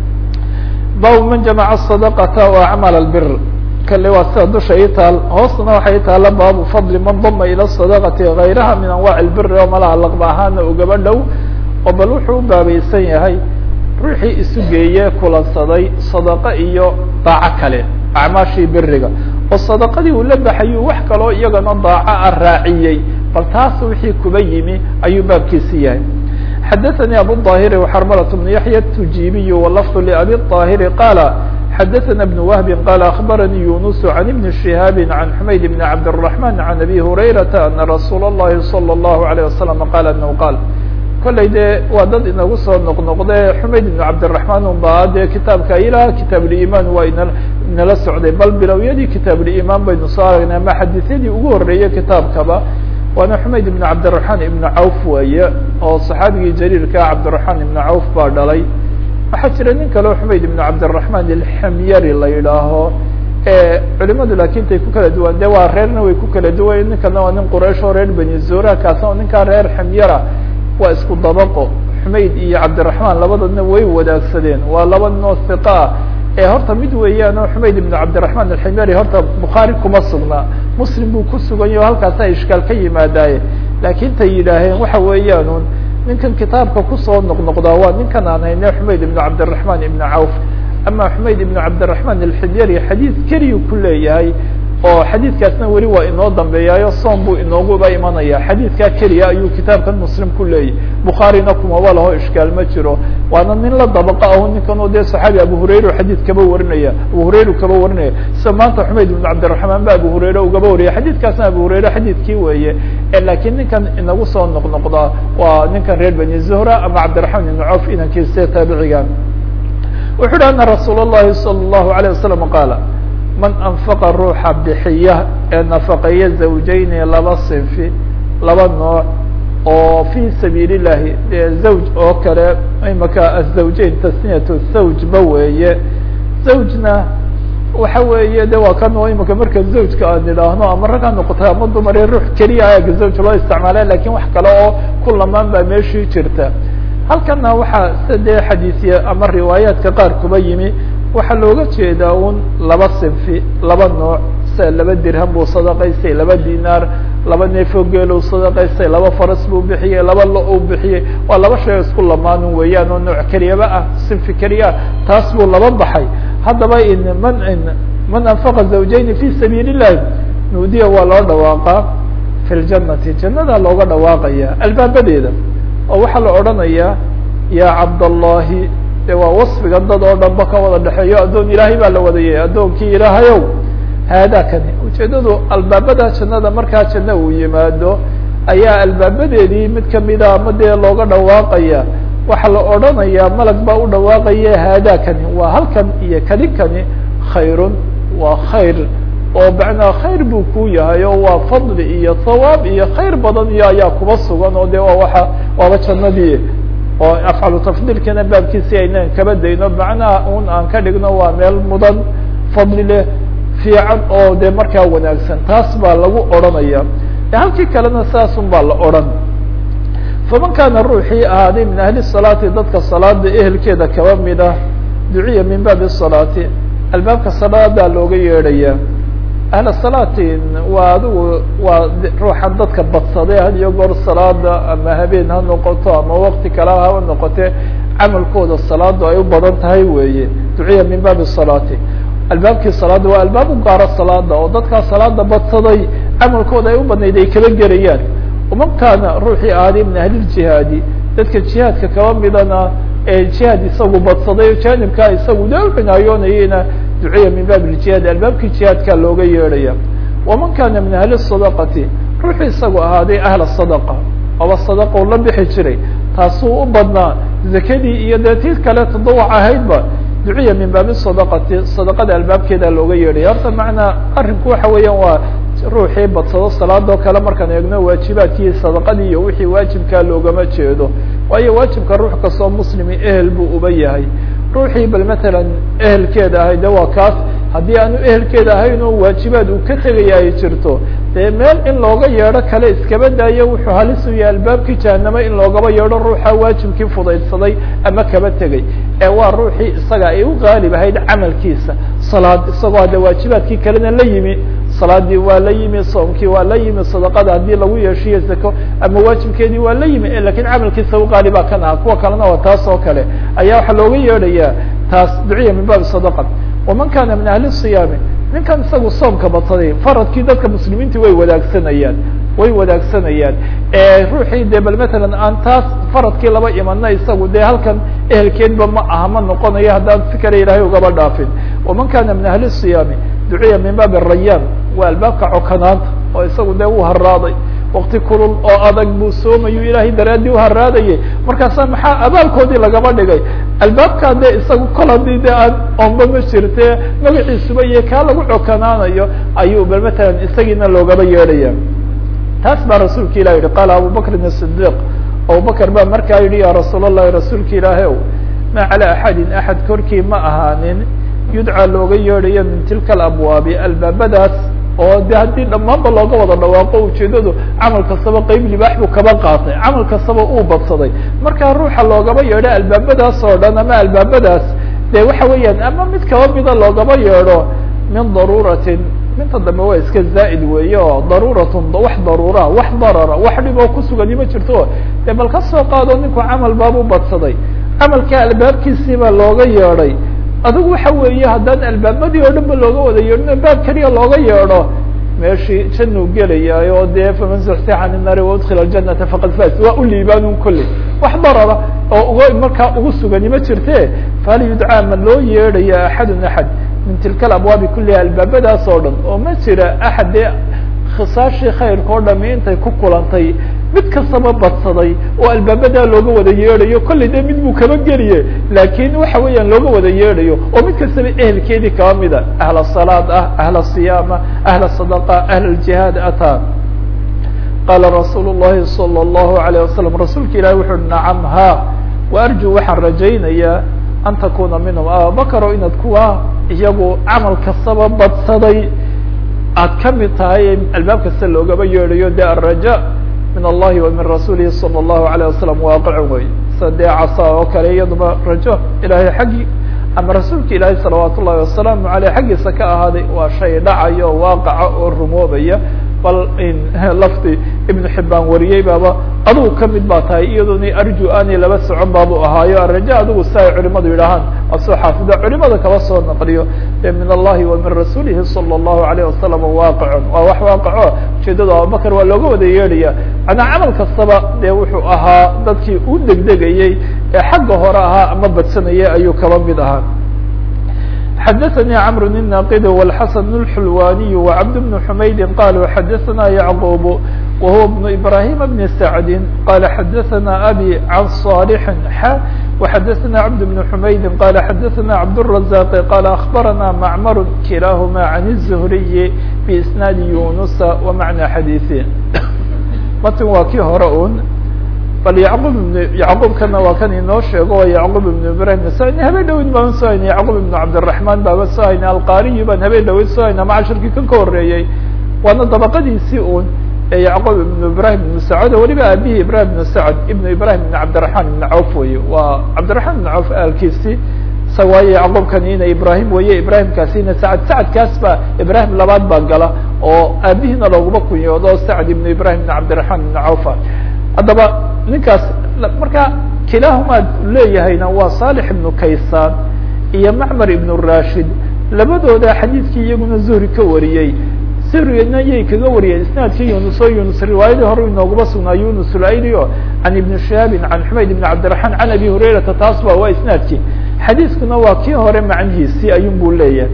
bab man jamaca sadaqata wa acmal albir kale waa sida dusha ii taal hoosna waxay taala baabu fadli man dama ila sadaqati gayraha min anwac albiri oo malaha laqba ahaana ugaba dhow oo bal wuxuu u baabaysan yahay ruuxii isu geeye kulansaday sadaqo iyo daaco kale acmaashii beriga oo sadaqadii uu la baxayu wax kaloo iyagana daaco a raaciyey bal taas wixii kuba yimi ayuu baabkiisi yahay xadaثnي abu الظاhiri وxrmlة بن yaحyى التujibiy wlfظ لأbي الطاhiri qاla xadaثna بن وهb qال أخbarnي يuنس عن بن شهاaب عن حmayd بن cabdالرحمن عن أbي هurayرaةa أنa رasuul الlahi صلى الله عليه وسلم qال أنه qاl kollay dee waa dad inagu soo noqnoqde xumayd ibn cabdiraحman un ba dee kitaabka ilaa kitaabulimaan waa ina inala socday bal bilowyadii kitaabulimaan baynu soo aragnay ama xadiisyadii ugu horeeyey kitaabkaba waana xumayd ibn cabdiraحman ibn cawf weeye oo صaxaabigii jariirka cabdiraحman ibn cawf baa dhalay waxaa jira nin kaleo xumayd ibn cabdiraحman ilxamyari la yidhaaho culimadu lakin tay ku kala duwan de waa reerna way ku kala duwan ninkana waa nin quraysh oo reer beni zura kaasna ninkaa reer xamyara waa isku dabaqo xumayd iyo cabdiraحman labadoodna way wadaagsadeen waa laba noo hiqa ah ee horta mid weeyaan oo xumayd ibn cabdiraحman alximyari horta bukhaari kuma sugnaa muslim buu ku sugan yaho halkaasa ishkaal ka yimaadaaye laakin tay yidhaaheen waxa weeyaan ninkan kitaabka kusoo noqnoqdaa waa ninkan aan hayne xumayd ibn cabdiraحman ibn cawf ama xumayd ibn cabdiraحman alximyari xadiid keliyu ku leeyahay oo xadiidkaasna weli waa inoo dambeeyaayo soom buu inooguba imanaya xadiidkaa keliya ayuu kitaabkan muslim ku leeyahy bukhaarina kumaba laho ishkaal ma jiro waana nin la dabaqa aho ninkan oo dee saxaabi abu hurayra xadiid kaba warinaya abu hurayra kaba warinaya sida maanta xumayd ibn cabdiraحman ba abu hurayra ugaba wariyay xadiidkaasna abu hurayra xadiidkii weeye lakiin ninkan inagu soo noqnoqdaa waa ninkan reer beni zuhra ama cabdiraحman ibn cawf inankiisa taabiciga wuxu uhi ana rasuul الlahi salى الlahu عalيه wasalam qaala man anfaqa ruuxa bixiya ee nafaqeeya zawjayni laba sinfi laba nooc oo fi sabiil الlahi dee zawj oo kale imaka azawjayn tasniyat zawj ba weeye zawjna waxa weeye de waa kan oo imika marka zawjka aan idhaahno ama rag ha noqota ama dumare ruux keliya aga zawj loo isticmaala lakin wax kale oo ku lamaan baa meeshii jirta halkana waxaa sida dee xadiisya ama riwaayaadka qaar kuba yimi waxaa looga jeedaa un laba sinfi laba nooc sida laba dirham buu sadaqaystay laba dinaar laba neefo geeluu sadaqaystay laba faras buu bixiyey laba lo u bixiyey waa laba shay isku lamaanin weeyaan oo nooc keliyaba ah sinfi keliya taas buu laba baxay haddaba in man man anfaqa zawjayni fi sabiil الlahi nuudiya waa loo dhawaaqaa fi ljanati jannada looga dhawaaqaya albaabadeeda oo waxaa la odhanayaa ya cabdallahi de waa wasfiga dad oo dhan ba ka wada dhexeeyo addoon ilaahay baa la wadayay addoonkii ilaahayow haadaa kani ujeedadu albaabada jannada markaa janno uu yimaado ayaa albaabadeedii mid kamida ama dee looga dhawaaqaya waxaa la odhanayaa malag baa u dhawaaqaya haadaa kani waa halkan iyo kani kani khayrun waa khayr oo macnaa khayr buu ku yahay oo waa fadli iyo thawaab iyo khayr badan iyo ayaa kuba sugan oo de waa waa waaba jannadii oo afcalu tafdiilkana baabkiisi aynaan kaba dayno macnaha un aan ka dhigno waa meel mudan fadli leh fiican oo de markaa wanaagsan taas baa lagu odhanaya halkii kalena saasun baa la odhan faman kaana ruuxii ahaaday min ahli salaati dadka salaada ehelkeeda kaba mid ah duciya min baabi salaati albaabka salaadaa looga yeedhaya ahla salaatin waa adigu waa ruuxan dadka badsaday had iyo goor salaada ama habeen ha noqoto ama wakti kale haba noqote camalkooda salaadu ay u badan tahay weeye duciya min baabi salaati albaabkii salaada waa albaab u gaaro salaada oo dadkaa salaada badsaday camalkooda ay u badnayd ay kala gelayaan uman kaana ruuxii ahaaday min ahliljihaadi dadka jihaadka kaba midana ee jihaad isagu badsaday janibkaa isagu de u cinaayoonayena duciya min baab ljihaad albaabkii jihaadkaa looga yeedhaya waman kaana min ahli sadaqati ruuxuu isagu ahaaday ahla sadaqa aba sadaqa u la bixi jiray taasuu u badnaa zakadii iyo dee tii kale tadawac ahaydba duciya min baabi sadaqati sadaqada albaabkeeda looga yeedhaya horta macnaa arrinku waxa weeyaan waa ruuxii badsado salaadoo kale markaan eegno waajibaadkii sadaqadii iyo wixii waajibkaa loogama jeedo waayo waajibka ruux kastoo muslimi ehel buu uba yahay ruuxii bal matalan ehelkeeda ahay de waa kaas haddii aanu ehelkeeda ahayn oo waajibaad uu ka tegaya ay jirto dee meel in looga yeedho kale iskaba daayo wuxuu halis u yahay albaabkii jahanamo in loogaba yeedho ruuxa waajibkii fudaydsaday ama kaba tegay ee waa ruuxii isaga ay u qaalib ahayd camalkiisa salaad isagoo hadde waajibaadkii kalena la yimi salaadii waa la yimi soomkii waa la yimi sadaqada haddii lagu yeeshiyo zako ama waajibkeedii waa la yimi lakin camalkiisa uqaalibaa kan aha kuwa kalena waa taas oo kale ayaa waxaa looga yeedhaya taas duciya min baabi sadaqa waman kana min ahli siyaami ninkan isagu soomka badsaday faradkii dadka muslimiinta way wadaagsanayaan way wadaagsanayaan ruuxii de bal matalan aan taas faradkii laba imana isagu dee halkan ehelkeedba ma aha ma noqonayo haddaan si kale ilaahay ugaba dhaafin waman kana min ahli siyaami duciya min baabi rayaan waa albaabka cokanaanta oo isagu dee uu haraaday wakti kulul oo adag buu soomayu ilaahay daraadii uharaadayay markaasa maxaa abaalkoodii lagaba dhigay albaabkaa dee isagu kol hadii de aan oomba ma jirte magaciisuba iyo kaa lagu cokanaanayo ayuu bal matalan isagiina loogaba yeedhaya taas baa rasuulka ilah yihi qaala abubakrin الصidiq abubakr baa markaa yihi ya rasuul الlahi rasuulka ilaahi ow ma calى axadin axad korkii ma ahaanin yudcaa looga yeedhayo min tilka alabwaabi albaabadaas oo de haddii dhammaanba looga wada dhawaaqo ujeedadu camal kastaba qeyb libaax buu kaba qaatay camal kastaba uu badsaday markaa ruuxa loogaba yeedho albaabadaas oo dhan ama albaabadaas de waxa weeyaan ama mid kaba mida loogaba yeedho min daruuratin minta dambe waa iska zaa'id weeye oo daruuratun wax daruura wax darara wax dhib oo kusugani ma jirto de bal ka soo qaado ninku camal baabu badsaday camalka albaabkiisii baa looga yeedhay adigu waxa weeye haddaan albaabadii oo dhan ba looga wada yeedhin albaab keliya looga yeedho meeshii januu gelayay oo dee faman zuxsixa can innaari waudkila aljanata faqad faz waa u liibaanun kolley wax darara oo uga markaa ugu sugani ma jirte fahal yudcaa ma loo yeedhaya axadun axad min tilka alabwaabi kuliha albaabadaas oo dhan oo ma jira axad dee khisaashii khayrka oo dhami intay ku kulantay mid kastaba badsaday oo albaabadaa looga wada yeedhayo kollay dee mid buu kaba geliye laakiin waxa weeyaan looga wada yeedhayo oo mid kastaba ehelkeedii kaba mida ahla salaad ah ahla siyaama ahla sadaqa ahla ljihaad ataa qaala rasuul الlahi salى الlahu عalيه wasalam rasuulka ilahi wuxu uhi nacam ha waarju waxaan rajaynayaa an takuna minhum ababakaro inaad kuwa iyagu camal kastaba badsaday aad ka mid tahay albaab kasta loogaba yeedhayo de araja min allahi wa min rasuulihi salى الlahu عalيه wasalam waaqicun wey sa dee casa oo kale iyaduba rajo ilahay xaggii ama rasuulka ilaahi salawaat ullahi wasalaamu aleyh xaggiisa ka ahaaday waa shay dhacayo waaqaca oo rumoobaya bal lafdi ibnu xibaan wariyey baaba adugu kamid baa tahay iyadoona arju aanay laba socon baabu ahaayo araja adigu si ay culimadu yidhaahaan asoo xaafida culimada kaba soo naqliyo e min allahi wa min rasuulihi salى الlahu alayh wasalam waaqicun waa wax waaqaco ujeedada abubakr waa looga wada yeedhaya manaa camal kastaba dee wuxuu ahaa dadkii u degdegayey ee xagga hore ahaa ama badsanayay ayuu kaba mid ahaa xdثnي cمر الناqd والحسن الحلواني وعبد بن حمyد qالوا xdثna يعقوب وهو بن إبراهيم بن سعد qال xdثna أbي عن صالح ح وxdثna عبد بن حمyد qال xdثna عبدالرزاق qال أخبرنا معمر كلاهma عن الزهري بإسناaد يونس ومعنى xadيثه mtn waa kii hore un bal yacqub ibn yacquubkana waa kan inoo sheego oo yacqub ibnu ibrahim sani habeen dhawid baan soo haynay yacqub ibnu cabdiraxmaan baaba soo haynay alqariyi baan habeen dhawid soo haynay macashirkii kan ka horeeyey waana dabaqadiisii un ee yacqub ibnu ibrahim ibnu sacad oo weliba aabihii ibrahim ibnu sacad ibnu ibrahim ibn cabdiraxmaan ibnu cawf weye waa cabdiraxmaan ibnu cawf aalkiisii sa waaye yacquubkani ina ibrahim weye ibrahimkaasina sacad sacadkaas baa ibrahim labaad baa gala oo aabihiina looguma kunyoodo sacad ibnu ibrahim ibn cabdiraxmaan ibnu cawfa haddaba ninkaas marka kilaahumaad leeyahayna waa salix ibnu kaysaan iyo macmar ibnu rashid labadooda xadiidkii iyaguna zuhri ka wariyey zuhrina yay kaga wariyeen isnaadkii yunus oo yunus riwaayadii hore inooguma sugnaa yunus ulayrio can ibni shihaabin can xumayd ibn cabdiraxmaan can abi hurayrata taas ba waa isnaadkii xadiiskuna waa kii hore macnihiisii ayun buu leeyahay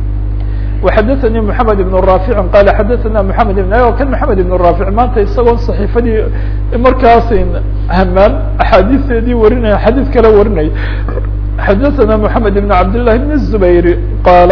وxdثnي محamed بن رافع qال xdثna محamed بن kan محamed بن رافع maanta isagoo صaحيفadii markaas hmaan axaadiisteedii warinaya xadيث kale warinaya xdثna محamed بن عبد اللh بن الزبير qال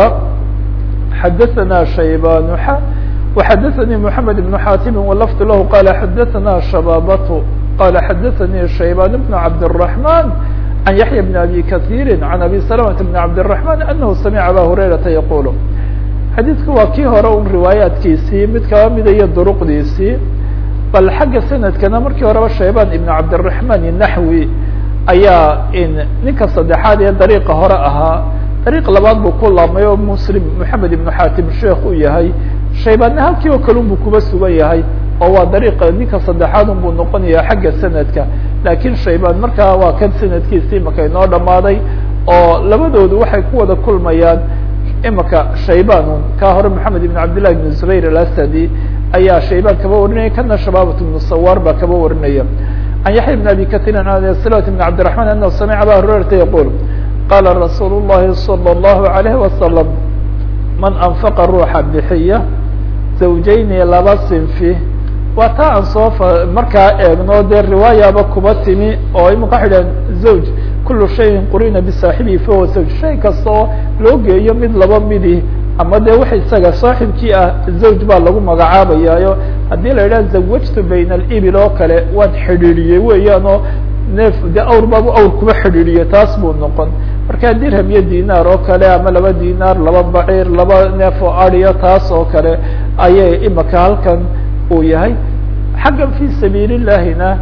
xdثna شhيبان وxdثnي محamed بن xاtم ولفظ lah qال xdثna شhبابة qال xdثnي شhيبان بن عبد الرحمن عن يحيى بن أbي كثير عن أbي سلمة بن عبد الرحمن أنه سمع أbا هريرةa يقول xadiidku waa kii hore un riwaayaadkiisii mid kaba mida iyo duruqdiisii bal xagga sanadkana markii horeba shaybaan ibn cabdiraحman naxwi ayaa ninka saddexaad ee dariiqa hore ahaa dariiq labaad buu ku laabmay oo muslim moxamed ibnu xatim sheekh u yahay shaybaanna halkii oo kale unbuu kuba sugan yahay oo waa dariiqa ninka saddexaad un buu noqonaya xagga sanadka laakiin shaybaan markaa waa kan sanadkiisii imaka inoo dhamaaday oo labadoodu waxay ku wada kulmayaan imaka shayban ka hore maxamed ibn cabdillahi ibn zubayr alasadi ayaa shaybaan kaba warinaya kana shabaabat bnu sawaar baa kaba warinaya can yaxya bn abi katirin an slat bn cabdiraحman anahu samica aba hurayrata yaqul qala rasuul الlahi salى الlahu عalayh wasalam man anfaqa ruuxa bixiya zawjayni laba sinfi waa taa aan soo markaa eegno dee riwaayaba kuba timi oo imika waxay dhaheen zawj kulu shayin qurina bisaaxibihi fahuwa zawj shay kasta oo loo geeyo mid laba midi ama dee wax isaga saaxibkii ah zawj baa lagu magacaabayaayo haddii la yidhaha zawajtu bayna alibil oo kale waan xidhiidhiyey weeyaan oo neef de awr baabu awr kuba xidhiidhiye taas buu noqon marka dirham iyo dinaar oo kale ama laba dinaar laba baciir laba neef oo adiyo taas oo kale ayay imika halkan uu yahay xaggan fi sabiil illahina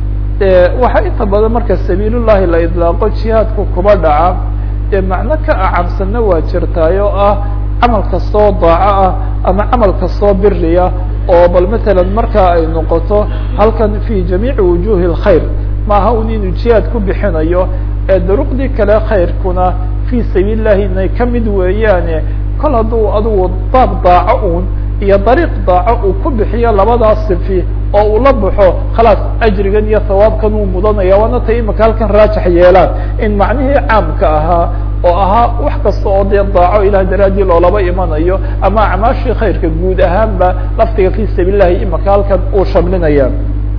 waxaa inta badan marka sabiilullahi la idlaaqo jihaadku kuba dhaca dee macno ka acamsanna waa jirtaay oo ah camal kastoo daaco ah ama camal kastoo biriya oo bal matalan markaa ay noqoto halkan fi jamiici wujuhi اlkhayr maaha un inuu jihaad ku bixinayo ee duruqdii kale khayrkuna fi sabiil illahi inay kamid weeyaane kol hadduu adugu baab daaco un iyo dariiq daaco uu ku bixiyo labadaas sifi oo uu la baxo khalaas ajrigan iyo hawaabkan uu mudanaya waana tay imika halkan raajax yeelaan in macnihii caamka ahaa oo ahaa wax kasta oo dee daaco ilah daraadii loolaba imanayo ama acmaashii khayrka guud ahaanba laftiga fi sabiil illahi imika halkan uu shamlinaya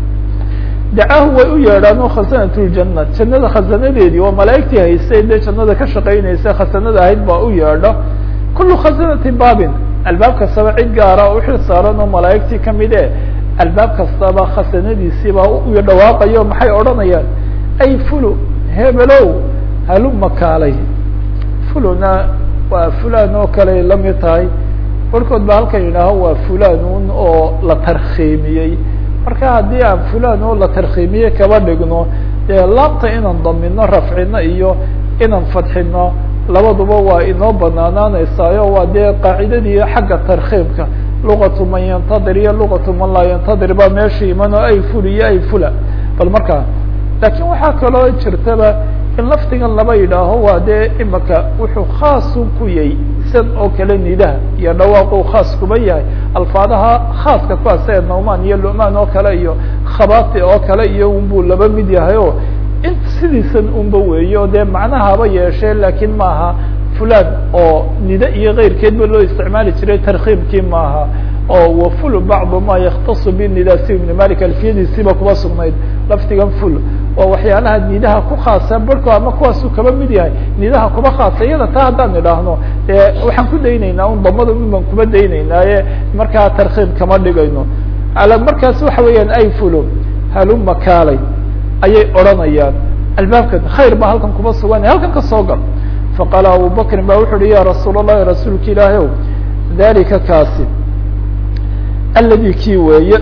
dacaahu way u yeedhaan oo khasanat ljana jannada khasanadeedii oo malaa'igtii haystay dee jannada ka shaqaynaysa khasanada ahayd baa u yeedho kulu khasanati baabin albaab kastaba cid gaara oo uxil saaran oo malaa'igtii kamid e albaab kastaba khasanadiisiibaa u dhawaaqayo maxay odhanayaan ay fulu hebelow haluma kaalay fuluna waa fulan oo kale lamid tahay barkood ba halkan yidhaaho waa fulanun oo la tarkhiimiyey marka haddii aan fulan oo la tarkhiimiye kaba dhigno dee laabta inaan damino rafcino iyo inaan fadxino labaduba waa inoo banaanaanaysayo waa dee qaacidadii xagga tarkhiimka luqatu man yantadir iyo luqatu man laa yantadir baa meesha iman oo ay ful iyo ay fula bal markaa laakiin waxaa kaloo jirtaba in lafdigan laba yidhaaho waa dee imika wuxuu khaasu ku yahay san oo kale nidaha iyo dhawaaqu khaas kuba yahay alfaadaha khaaska kuwaas ee nauman iyo lumaan oo kale iyo khabati oo kale iyo unbuu laba mid yahay o in sidiisan unba weeyo dee macnahaba yeeshee laakiin maaha fulan oo nida iyo keyrkeedba loo isticmaali jiray tarkiibkii maaha oo waful bacdu ma yaktasu binida si ibn malik alfiyadiisiiba kuba sugnayd laftigan ful waa waxyaalaha nidaha ku khaasa barhko ama kuwaasu kaba mid yahay nidaha kuba khaasa iyada taa haddaan idhaahno dee waxaan ku daynaynaa un damada un baan kuba daynaynaaye markaa tarkiib kama dhigayno markaas waxa weeyaan ay fulo haluma kaalay ayay odranayaan albaabkan khayr baa halkan kuba sugan halkan ka soo gal faqaala abu bakrin ba wuxu uhi ya rasuul الlahi rasuulka ilaahi ow dalika kaasi aladi kii weeye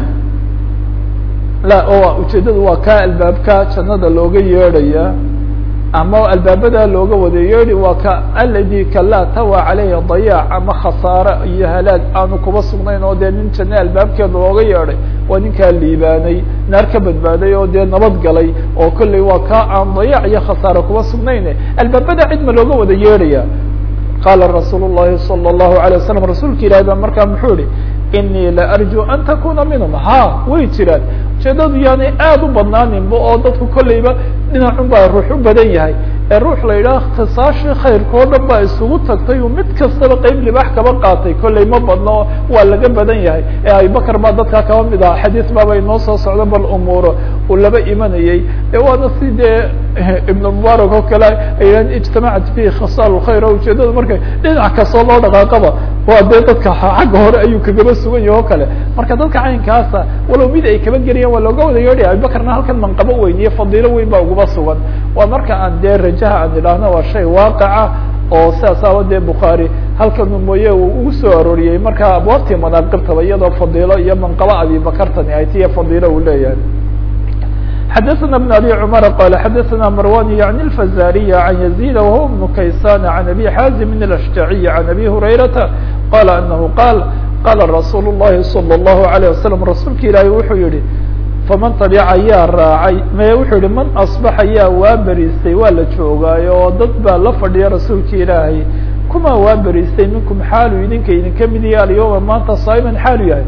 la o ujeedadu waa ka albaabka jannada looga yeedhaya ama albaabada looga wada yeedhi waa ka aladi ka laa tawa caleyhi dayaac ama khasaare iyo halaag aanu kuba sugnayn oo dee nin janne albaabkeeda looga yeedhay waa ninkaa liibaanay naar ka badbaaday oo dee nabad galay oo kolley waa ka aan dayaac iyo khasaare kuba sugnayn albaabada cid ma looga wada yeedhaya qaala rasuul الlahi salى الlahu عalيه wasalam rasuulka ilahi ba markaa muxuu ihi inii la arju an takuna minhum ha way jiraan ujeedadu yaanay aada u badnaaninba oo dadku kolleyba dhinacun baa ruux u badan yahay ee ruux la yidhaha ikhtisaashii khayrka oo dhan baa isugu tagtay uu mid kastaba qeyb libaax kaba qaatay kolley ma badno waa laga badan yahay ee abubakar baa dadkaa kaba mid aha xadiis baaba inoo soo socdo bal umuuro uu laba imanayey ee waana si dee ibn mubarak oo kale ayaan ijtamacat fihi khasaal khayr oo ujeedada markay dhinac kastoo loo dhaqaaqaba waa dee dadka xagga hore ayuu kagaba sugan yahi o kale marka dadka caynkaasa walow mid ay kaba geliyaan waa looga wada yeedhaya abubakarna halkan manqabo weyn iyo fadiilo weyn baa uguba sugan waa marka aan dee rajaha aan idhaahno waa shay waaqaca oo sidaas aawa dee bukhaari halkanu mooye uu ugu soo arooriyey marka abwaabtii manaaqibtaba iyadoo fadiilo iyo manqabo abibakartani ay tiya fadiilo uu leeyahay xdثna بن abي cmر qال xdثna marwan yعnي الfazاriي عan يزيد وهو بن kaysan عan abي xاzim الأشجعي عan abي هurayرaةa qال أنه qاl qاla رasuul الlahi صلى الlه عليه وsلم rasuulka ilaahi wuxuu yihi faman taبca yaa raacay me wuxuu yihi man aصbaxa yaa waa beriistay waa la joogaayo oo dad baa la fadhiya rasuulka ilaahay kuma waa beriistay minkum xaalu idinka idinka mid yahay alyوma maanta saa'iman xaalu yahay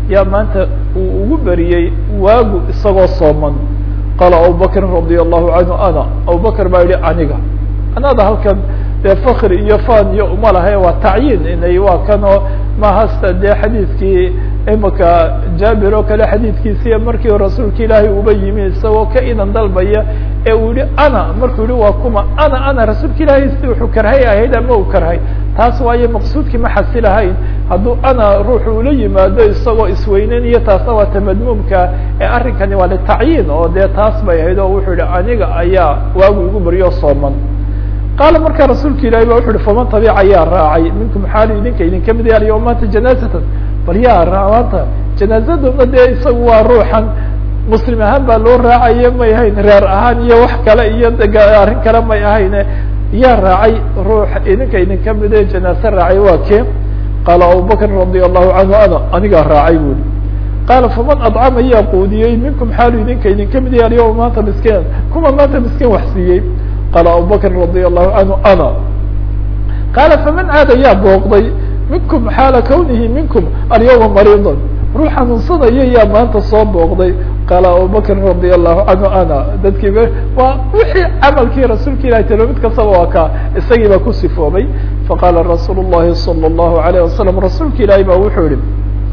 yaa maanta uu ugu beriyey waagu isagoo sooman qaala abubakrin radia allahu canhu ana abubakr baa yihi aniga anada halkan dee fakri iyo fan iyo uma lahay waa tacyiin inay waa kanoo mahasta dee xadiidkii imaka jaabir oo kale xadiidkiisiiya markii rasuulka ilaahay uba yimi isagoo ka idan dalbaya ee uu yihi ana markuu yihi waa kuma ana ana rasuulka ilaahay si wuxuu karhay ahayd ama uu karhay taas waayo maqsuudkii ma xasilahayn hadduu ana ruuxu ula yimaado isagoo isweyneynaya taasna waa tamadmuumka ee arrinkani waa litacyiin oo dee taas bay ahayd oo wuxuu yihi aniga ayaa waagu igu beriyo sooman qaala markaa rasuulka ilahi ba wuxu uhi faman tabica yaa raacay minkum xaali idinka idinka mid yaal yo maanta janaazatan bal yaa maanta janaazaduna dee isagu waa ruuxan muslim ahaan baa loo raacaye may ahayn reer ahaan iyo wax kale iyo arrin kale may ahayne yaa raacay ruux idinka idinka mide janaaze raacay waa kee qaala abubakrin radia allahu canhu ana anigaa raacay buli qaala faman adcama yaa quudiyey minkum xaalu idinka idinka mid yaal yo maanta miskiin kuma maanta miskiin wax siiyey qaala abubakrin radia allahu canhu ana qaala faman aada yaa booqday minkum xaala kawnihi minkum alyawma mariidan ruux xanuunsanaya yaa maanta soo booqday qaala abubakrin radia allahu canhu ana dadkiiba waa wixii camalkii rasuulka ilahi talo mid kastaba waa kaa isagii baa ku sifoobay faqaala rasuulu llahi salى اllahu alayh wasalam rasuulka ilaahi ba wuxuu yihi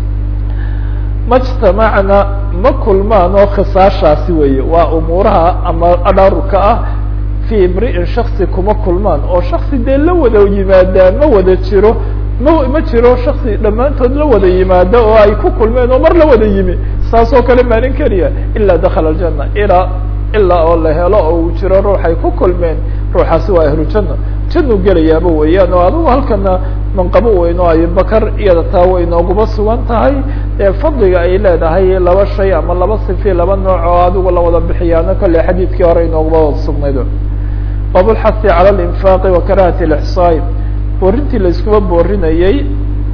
majtamacna ma kulmaan oo khisaashaasi weeye waa umuuraha ama adhaarurka ah fi imri'in shaksi kuma kulmaan oo shaksi dee la wada yimaadaa ma wada jiro ma ma jiro shaksi dhammaantood la wada yimaada oo ay ku kulmeen oo mar la wada yimi saas oo kale maalin keliya ilaa dakala aljana ilaa ilaa oo la helo oo uu jiro ruux ay ku kulmeen ruuxaasi waa ahlu janna jannuu gelayaaba weeyaan oo adigu halkana manqabo weyn oo abibakar iyada taa way nooguba sugan tahay ee fadliga ay leedahay laba shay ama laba sifi laba nooc oo adigu lawada bixiyaano kolle xadiidkii hore inooguba sugnayd babulxasi cala alinfaaqi wa karahati lixsaai boorintii laiskuba boorinayey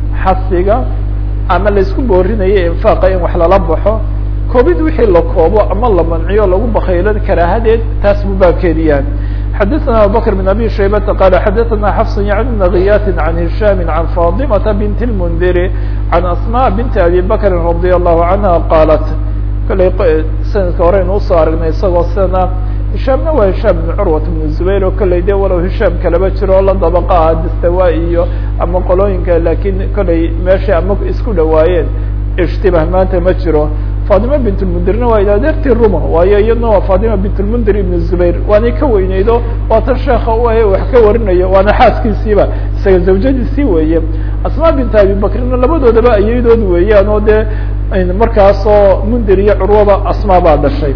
xasiga ama laisku boorinayay infaaqa in wax lala baxo koobid wixii la koobo ama la manciyo lagu bakaylan karaahadeed taas buu baabkeedi yahay xadaثna abubakr بn abi shaybata qala xadaثna xafs yعni bn giyati can hisham can faطimata bint اlmndiri can asmاء binti abi bakri radي الlahu canha qalat kallay sanadka horeynu usoo aragnay isagoo sidana hishaamna waa hishaam bn curwat bn zubayr oo kollay de walow hishaam kalaba jiro oo la dabaqa ah dastawa iyo ama qolooyinka lakin kollay meeshay ama isku dhawaayeen ishtibah maanta ma jiro fatima bint lmundirna waa adeertii ruma waayo iyadna waa fatima bint lmundir ibn zubayr waanay ka weyneydo waa tan sheeka u ahe wax ka warinayo waana xaaskiisiiba isaga zawjadiisii weeye asma bint abi bakrina labadoodaba ayadood weeyaan oo dee markaasoo mundir iyo curwaba asmaa baa dhashay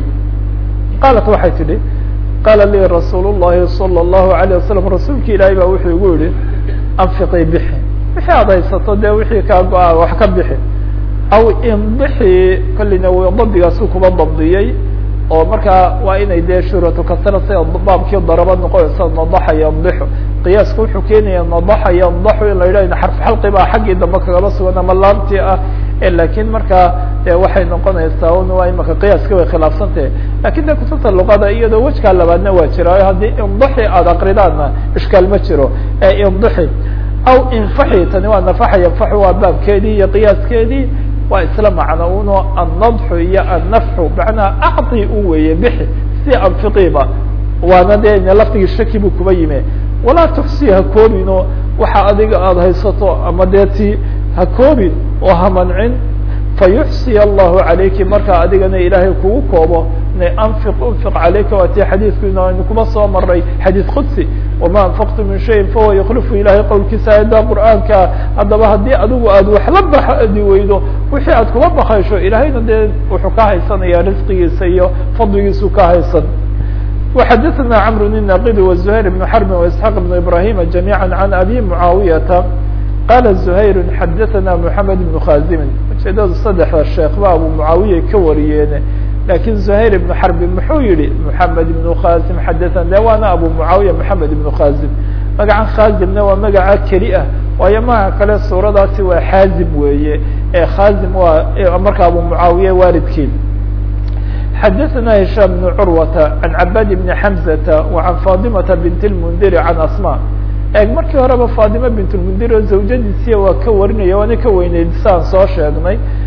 qaalat waxay tidhi qaala lii rasuul llahi salى اllahu alayه wasalam rasuulki ilaahay baa wuxuu igu yihi anfiqii bixi wixii aad haysato dee wixii kaa go-a wax ka bixi aw indixi kollina w dabdigaasu kuba dabdiyey oo markaa waa inay dee shuratu kasra sida baabkii daraba noqonaysa nadaxa yandixu qiyaaska wuxuu keenaya nadaxa yandaxu in la yidhah xarf xalqi baa xaggii dambe kagaba sugan ama laamtii ah lakin markaa de waxay noqonaysaa un waa imaka qiyaaska way khilaafsantahe lakin de kutubta luqada iyadoo wejkaa labaadna waa jiraayo haddii indixi aada akridaanna ishkaal ma jiro ee indixi aw infaxi tani waa nafaxa yanfaxu waa baabkeedii iyo qiyaaskeedii waa isla macno uno annadxu iyo annafxu macnaha acطi u weeye bixi si anfiqiba waana dee laftigii shaki buu kuba yime walaa tuxsi ha koobino waxa adiga aada haysato ama dee ti ha koobin oo ha mancin fayuxsiy allahu calayki markaa adigana ilaahay kugu koobo anfiq unfiq calayka waa tii xadiidku inu kuma soo maray xadiid qudsi wama anfaqtu min shayin fahuwa yukhlifu ilahay qowlkiisa aayadda qur'aanka haddaba haddii adigu aad wax la baxdi weydo wixii aad kuma bakaysho ilahayna dee wuxuu ka haysanaya risqigiisa iyo fadligiisu ka haysan وxadثna cمر الناqd وزهير بن حرب واسحاq بن إبراهيم جميعا عن أbي معاaويةa qال زهير xadثna محمد بن khازم ujeedada saddexda sheekh ba abu معaaوية ka wariyeene lakin زهير بن حرب muxuu yihi محمد بن khازم xadثna de waana abu معaaوية محمد بن khازم magacan khازمna waa magaca keli ah waayo magaca kale suuradaasi waa xاazim weeye ee khازم waa marka abu معaaوية waalidkii xadثna هiشام بن curwة عan cabاd بن حمزة وعan فاطمة بنت المنdir عan asmاء eeg markii horeba faطimة بنت المنdir oo zawjadiisiya waa ka warinaya waana ka weyneyd saan soo sheegnay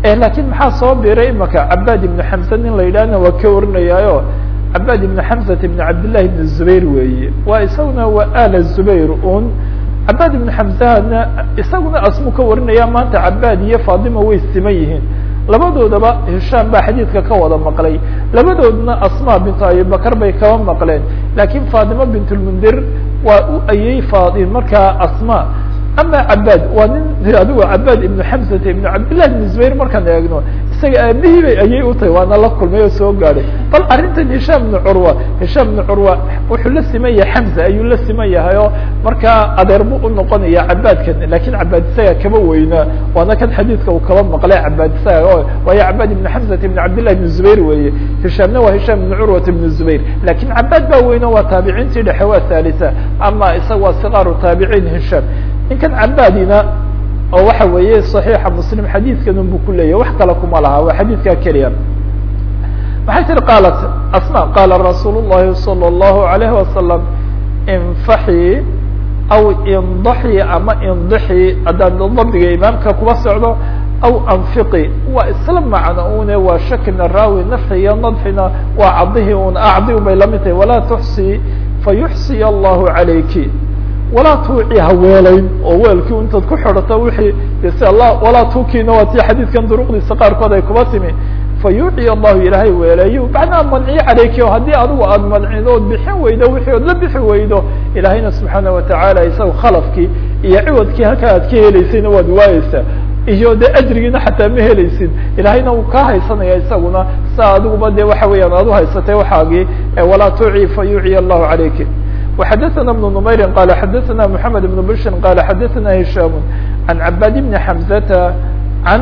lakiin maxaa soo biray imaka cabaad ibnu xamse nin la yidhahna waa ka warinayaayo cabaad ibnu xamsat ibn cabdillahi ibn zubayr weeye waa isaguna waa ala zubayr un cabaad ibnu xamsahana isaguna asmu ka warinaya maanta cabaad iyo fatima way siman yihiin labadoodaba hishaam baa xadiidka ka wada maqlay labadoodna asma bintu abibakar bay kaba maqleen lakiin fatima bint lmundir waa u ayey fai markaa asma ama cabaad waa nin adigo cabaad ibnu xamsata ibnu cabdillahi ibn zubayr markaan eegno isaga aabihii bay ayay utahay waana la kulmay oo soo gaadhay bal arrintan hishaam ibnu curwa hishaam ibnu curwa wuxuu la siman yahay xamza ayuu la siman yahay oo markaa adeer bu unoqonaya cabaadkan lakin cabaad isaga kama weynaa waana kan xadiidka uu kaba maqlay cabaad isaga o waayo cabaad ibnu xamsata ibnu cabdillahi ibn zubayr weeye hishaamna waa hishaam ibnu curwata ibnu zubayr lakin cabaad baa weyno waa taabiciintii dhexe waa thalitha ama isaga waa sikaaru taabiciin hishaam ninkan cabaadina oo waxa weeye صaxiixa muslim xadiidkan un bu ku leeyahy wax kale kuma laha waa xadiidkaa keliya maxay tiri qaalat asma qaala rasuul الlahi salى الlahu عalayh wasalam infaxii aw indaxii ama indixii haddaan dabdiga imaamka kuba socdo aw anfiqi waa isla macno une waa shakina raawi nafxi iyo nadxina waa cadihi un acdi un bay lamid tahay walaa tuxsii fayuxsiy allahu calayki walaa tuuci haweelayn oo weelkii intaad ku xidhato wixii si alla walaa tuukiina waa tii xadiidkan duruqdiisa qaarkood ay kuba timi fa yuuci allahu ilaahay weelayo macnaha manciyo caleyki o haddii adigu aad mancido ood bixin weydo wixii ood la bixi weydo ilaahayna subxaana watacaala isaga khalafkii iyo ciwadkii halkaa aad ka heleysayna waad waayeysaa iyo de ajrigiina xataa ma helaysid ilaahayna uu kaa haysanaya isaguna saa adiguba de waxa weeyaan aad uhaysatay waxaagii walaa tuuci fa yuuciy allahu calayki وxdثna بن نmayr qال xdثna محamed بن bشhr qال xdثna هiشام عن عباd بن حمزة عن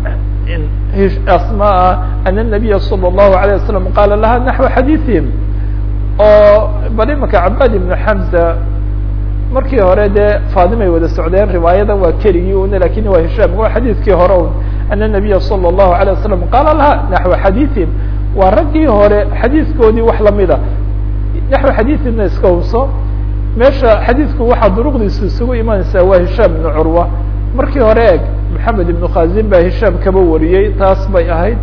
asmاء أن النبي صلى الله عليه وسلم qال لha نحو xadيثiهim oo bal imaka عباd بن حمزة markii hore dee faadimay wada socdeen riwaayada waa keligii un lakin waa هiشام waa xadiidkii hore un أن النبي صلى الله عليه وسلم qال لha نحو xadيثiهim waa raggii hore xadiiskoodii wax lamida naxو xadiiثina iska hubso meesha xadiidku waxaa duruqdiisu isugu imanaysaa waa hishaam ibnu curwa markii hore eg maxamed ibnu khazin baa hishaam kaba wariyey taas bay ahayd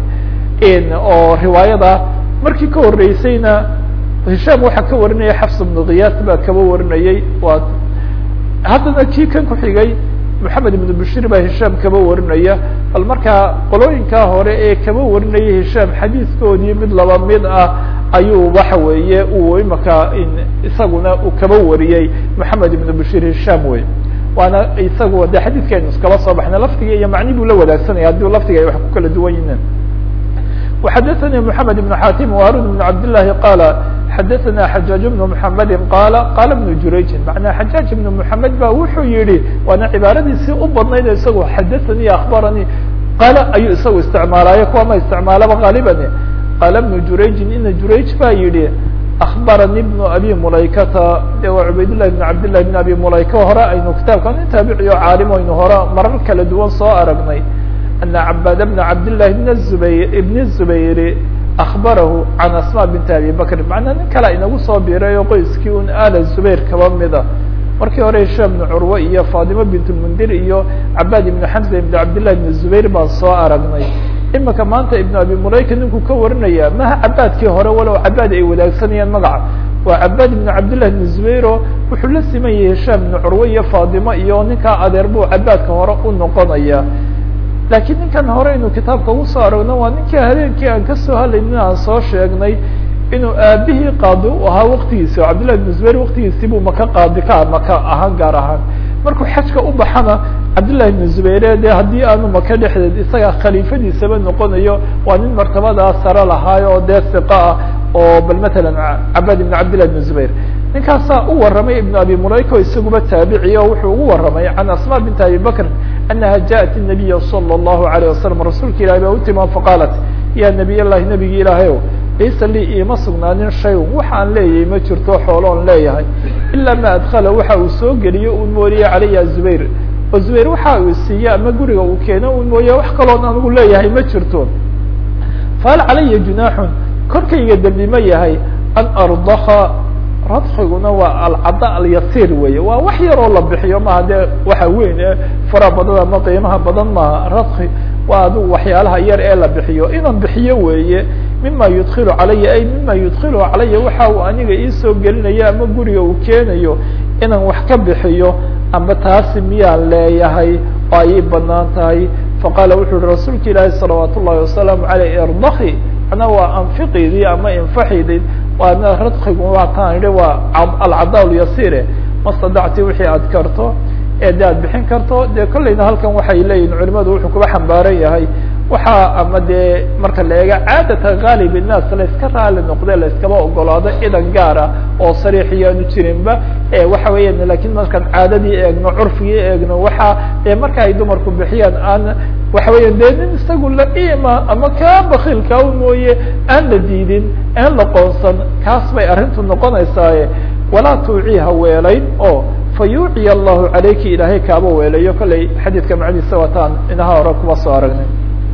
oo riwaayada markii ka horeysayna hishaam waxaa ka warinaya xafs ibnu kiyaas baa kaba warinayey waa haddana kii kan ku xigay maxamed ibnu bashir baa hishaam kaba warinaya bal markaa qolooyinkaa hore ee kaba warinaya hishaam xadiiskoodii mid laba mid ah ayuu waxa weeye uu imaka isaguna uu kaba wariyey maxamed ibnu bashir hishaam wey waana isagu de xadiidkaynu iskaba soo baxna laftiga iyo macni buu la wadaagsanaya haddii laftiga ay wax ku kala duwan yihiin وxadثnي محamed بن xatim وarun بن cabd لlahi qala xadaثna xajaaج بن محamedi qala qala بن jurayjin macnaa xajaaج بن محamed ba wuxuu yihi waana cibaaradiisii u badnayd isagu xadaثanii akbaranii qala ayuu isagu isticmaalayo kuwa ma isticmaalaba غaaliban qala بن jurayjin ina jurayj ba yihi akbaranii بن abi mulaykata de waa cubaydالlahi بn cabd لlahi بn abi mulayka hore aynu kitaabka nin taabiciyo caalim aynu hore marar kala duwan soo aragnay أن عباd بن cabd للh بن الزbayr بن الزbayr أخbarahu عan asmاء بنt abi bkr macnaa nin kale inagu soo biray oo qoyskii un al زbayr kaba mida markii hore hishaam بن curwe iyo faطima bint الmundir iyo cabاd iبn xمزة iبn cabd لlah بن الزbayr baan soo aragnay imika maanta iبn abi mulayka ninkuu ka warinaya maha cabaadkii hore walow cabaad ay wadaagsanayaan magaca waa cabaad iبn cabd لlah بن الزbayr o wuxuu la siman yahay hishaam بن curwe iyo faطima iyo ninkaa adeer buu cabaadka hore u noqonaya lakiin ninkan hore inuu kitaabka ugu soo aragno waa ninkii habeenkii aan kasoo hadlaynin aan soo sheegnay inuu aabihii qaadi u ahaa waktigiisi oo cabdillahi ibn zubayr waktigiisii buu maka qaadi ka maka ahaan gaar ahaan markuu xajka u baxana cabdillahi ibn zubayre de haddii aanu maka dhexdeed isaga khaliifadiisaba noqonayo waa nin martabadaa sare lahaayo oo dee siqa ah oo bal matalan cabaad ibn cabdillahi ibn zubayr ninkaasaa u waramay ibn abi mulayka o isaguba taabiciy o wuxuu ugu waramay can asma bint abi bakr anaha jaءat الnabiya salى الlahu عalيه wasalam rasuulka ilahi baa utima faqaalat ya nabiy llahi nabigi ilaahayow laysa lii iima sugnaanin shay waxaan leeyahay ma jirto xooloon leeyahay ilaa ma adkala waxa uu soo geliyo un mooye calaya zubayr oo zubayr waxa uu siiye ama guriga uu keeno un mooye wax kaloon anigu leeyahay ma jirto fahal calaya junaaxun korkayga dembi ma yahay an ardaka radkiguna waa alcada alyasiir weeye waa wax yaroo la bixiyo maha dee waxa weyn ee fara badan ama qiimaha badan maaha radki waa adigu waxyaalaha yar ee la bixiyo inaan bixiyo weeye mima yudkilu calaya ay mima yudkilu calaya waxa uu aniga iisoo gelinayo ama guriga uu keenayo inaan wax ka bixiyo ama taasi miyaan leeyahay oo ayay banaan tahay faqaala wuxu uhi rasuulka ilaahi salawaat ullahi wasalaamu aleyh irdaki ana waa anfiqidii ama infaxidid waana radkigu waataan idhi waa alcadaa lyasire mastadacti wixii aad karto ee de aad bixin karto dee kollayna halkan waxay leeyihin culimadu wuxuu kuba xambaaran yahay waxaa ama dee marka la eega caadata gaalib innaas layska raali noqde layskaba ogolaado idan gaara oo sariixiyaanu jirinba waxa weeyaan lakin markaan caadadii eegno curfigii eegno waxa dee marka ay dumarku bixiyaan aan waxa weya dee nin isagu la-ima ama kaa bakiilkaa u mooye aan la diidin aan la qoonsan kaas bay arrintu noqonaysaaye walaa tuuciha weelayn oo fa yuuciya allahu calayki ilaahay kaaba weelayo kollay xadiidka macnihiisa wataan inaha hore kuma soo aragnay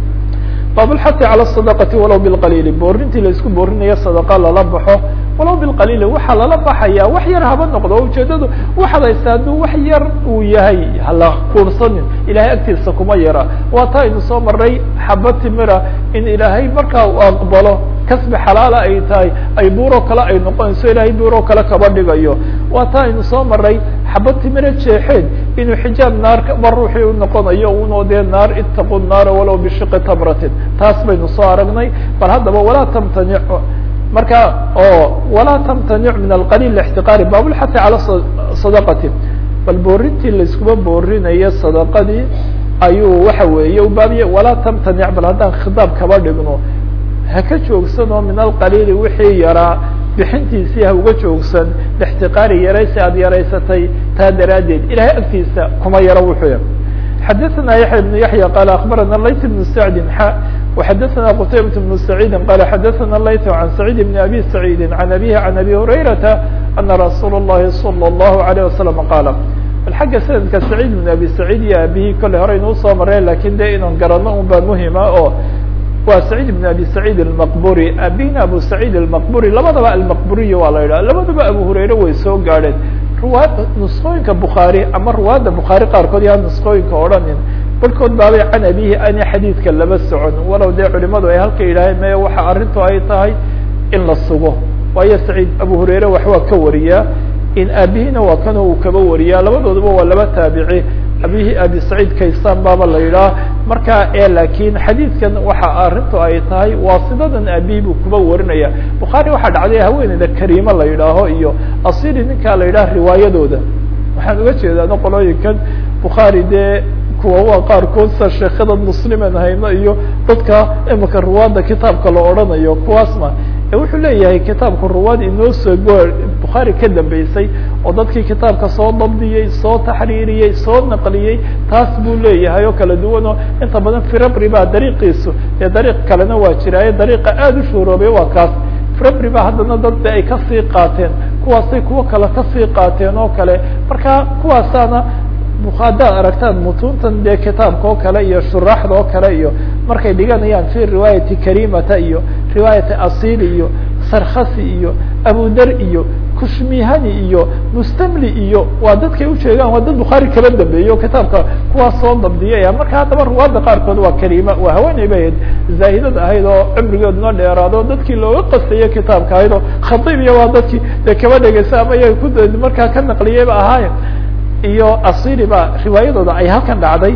baabulxati cala sadaqati walow bilqaliili boorintii laisku boorinayo sadaqa lala baxo walow bilqaliili waxaa lala baxaya wax yar haba noqdo o ujeedadu waxaad haysta hadduu wax yar uu yahay hala kuursanin ilahay agtiisa kuma yara waa ta aynu soo maray xaba timira in ilaahay markaa uu aqbalo kasbi xalaala ay tahay ay buuro kale ay noqonayso ilahay buuro kale kaba dhigayo waa ta aynu soo maray xaba timira jeexeed inuu xijaab naar ba ruuxii u noqonayo unoo dee naar itaqu naara walow bishiqi tamratin taas baynu soo aragnay bal haddaba walaa tamtanic marka oo walaa tamtanic min alqaliil ixtiqaari baabulxati cala sadaqati bal boorintii laiskuba boorinayo sadaqadii ayuu waxa weeye ubaabiye walaa tamtanic bal haddaan khitaab kaba dhigno haka joogsanoo min alqaliili wixii yaraa bixintiisii ha uga joogsan lixtiqaari yaraysi aada yaraysatay taa daraaddeed ilahay agtiisa kuma yaro wuxuu xadaثna yaحya بن yaحyى qال aخbarana layt بن sacdi xa وxadaثna qtaybaة بن سacيidi qال xadaثna layt عan سacيid بn abi سacيidi عan abihi عan abi هurayrata ana rasuul الlahi slى الlahu عalيه وasلم qaala bal xagga sanadka سacيid بn abi سacيid iyo abihi kolley hore inuu soo mareen lakin de inaan garano un baa muhima oo waa سacيid بn abi سacيid الmaqburi abina abu سacيid الmaqburi labadaba almaqburiya waa la yidhaha labadaba abu hurayre way soo gaadheen ruwaad nusqooyinka bukhaari ama ruwaadda bukhaari qaarkood yaa nusqooyinka odhanin barhkood baabay can abihi ani xadiidka laba socon walow dee culimadu ay halka yidhaaheen maya waxa arrintu ay tahay in la sugo waayo saciid abu hurayre wax waa ka wariyaa in aabihina waa kanoo uu kaba wariyaa labadooduba waa laba taabici abihi abi saciid kaysaan baaba la yidhaha marka e laakiin xadiidkan waxa arrintu ay tahay waasidadan abihi buu kuba warinaya bukhaari waxaa dhacday haweeneyda kariimo la yidhaaho iyo asili ninkaa la yidhaha riwaayadooda waxaan uga jeedaano qolooyinkan bukhaari dee kuwa waa qaarkood sa sheekada muslimen hayno iyo dadka imika ruwaadda kitaabka la odhanayo kuwaasma wuxuu leeyahay kitaabka ruwaad inoo soo go bukhaari ka dambeysay oo dadkii kitaabka soo dabdiyey soo taxriiriyey soo naqliyey taas buu leeyahay oo kala duwanoo inta badan firabri baa dariiqiisu dee dariiq kalena waa jiraaye dariiqa aada u shuuroobay waa kaas firabri baa haddana dadba ay kasii qaateen kuwaasay kuwo kale kasii qaateen oo kale marka kuwaasaana haddaad aragtaan mutuuntan dee kitaabka oo kale iyo shuraaxda oo kale iyo markay dhiganayaan fi riwaayati karimata iyo riwaayati asili iyo sarkhasi iyo abudar iyo kushmihani iyo mustamli iyo waa dadkay ujeegaan waa dad bukhaari kala dambeeyo kitaabka kuwaas soo dabdiyaya marka haddaba ruwaadda qaarkood waa karima waa haweeney bay ahayd zaahidad ahayd oo cimrigeeduna dheeraado dadkii looga qastayo kitaabka ahayd oo khatiib iyo waa dadkii dee kaba dhegeysa ama iyaga ku markaa ka naqliyeyba ahaayen iyo asili ba riwaayadooda ay halkan dhacday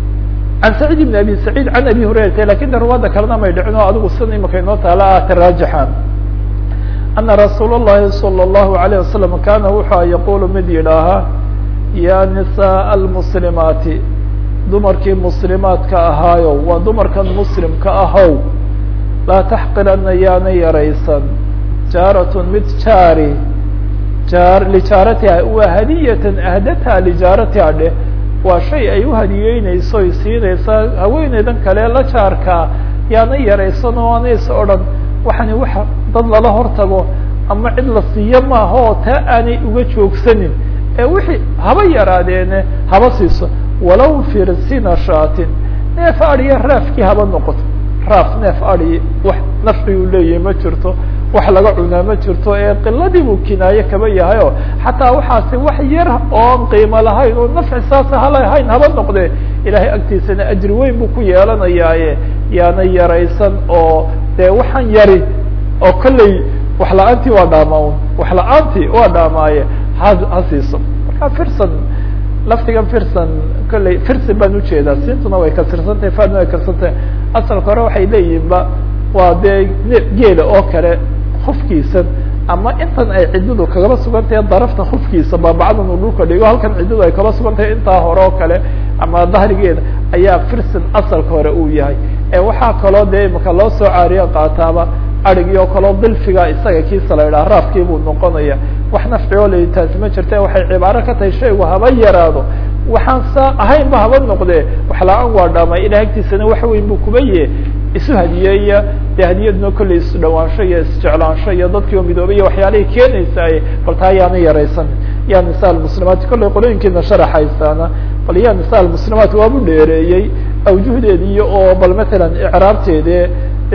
can saciid ibn abi saciid can abi hurayrata lakin de ruwaadda kalena may dhicin oo adigu sida imika inoo taala ah taraajaxan ana rasuul اllahi salى اllahu alayه wasalam kana wuxua yaqulu mid yidhaahaa ya nisaء almuslimaati dumarkii muslimaadka ahaayo waa dumarkan muslimka ahow laa taxqirana yaana yaraysan jaaratun mid jaari lijaaratiha waa hadiyatan ahdataha lijaaratiha dheh waa shay ay uhadiyeyneyso ay siinaysaa haweeneydan kale la jaarkaa yaana yaraysan oo anays odhan waxani waxa dad lala hortago ama cid la siiyo maaha oo taa aanay uga joogsanin ee wixii haba yaraadeene haba siiso walow firsina shaatin neef adiya raafkii haba noqoto raaf neef adi wax nafci uu leeyahay ma jirto wax laga cunaa ma jirto ee qiladii buu kinaaye kaba yahay oo xataa waxaasi wax yar oon qiimo lahayn oo nafci saasa halahayn haba noqde ilahay agtiisana ajri weyn buu ku yeelanayaaye yaana yaraysan oo dee waxaan yari oo kolley wax la-aantii waa dhaama un wax la-aantii waa dhaamaaye ha ha siiso marka firsan laftigan firsan kolley firsi baan ujeedaa siintuna way kasirsantahay fadna way kasirsantahay asalka hore waxay leeyihin ba waa dee geela oo kale hufkiisan ama intan ay ciddadu kagaba sugan tahay darafta hufkiisa baabacdan uu dhulka dhigo halkan ciddadu ay kaba sugan tahay intaa hore oo kale ama dahrigeeda ayaa firsin asalka hore uu yahay ee waxaa kaloo dee imaka loo soo caariyo qaataaba arigii oo kaleo dilfiga isaga kiisa la yidhaha raafkii buu noqonaya wax nafci oo la taasi ma jirta waxay cibaaro ka tahay shaygu haba yaraado waxaan saa ahaynba haba noqdee wax la-aan waa dhaamay ilahay agtiisana wax weyn buu kuba ye isu hadiyeeya dee hadiyaduna kolley isu dhawaansho iyo isjeclaansho iyo dadkii oo midoobay iyo waxyaalahay keenaysaay bal taa yaana yaraysan ya nisa almuslimaat kolley qolooyinkiina sharaxaysaana bal ya nisa almuslimaat waabu dheereeyey awjuhdeedii oo bal matalan icraabteede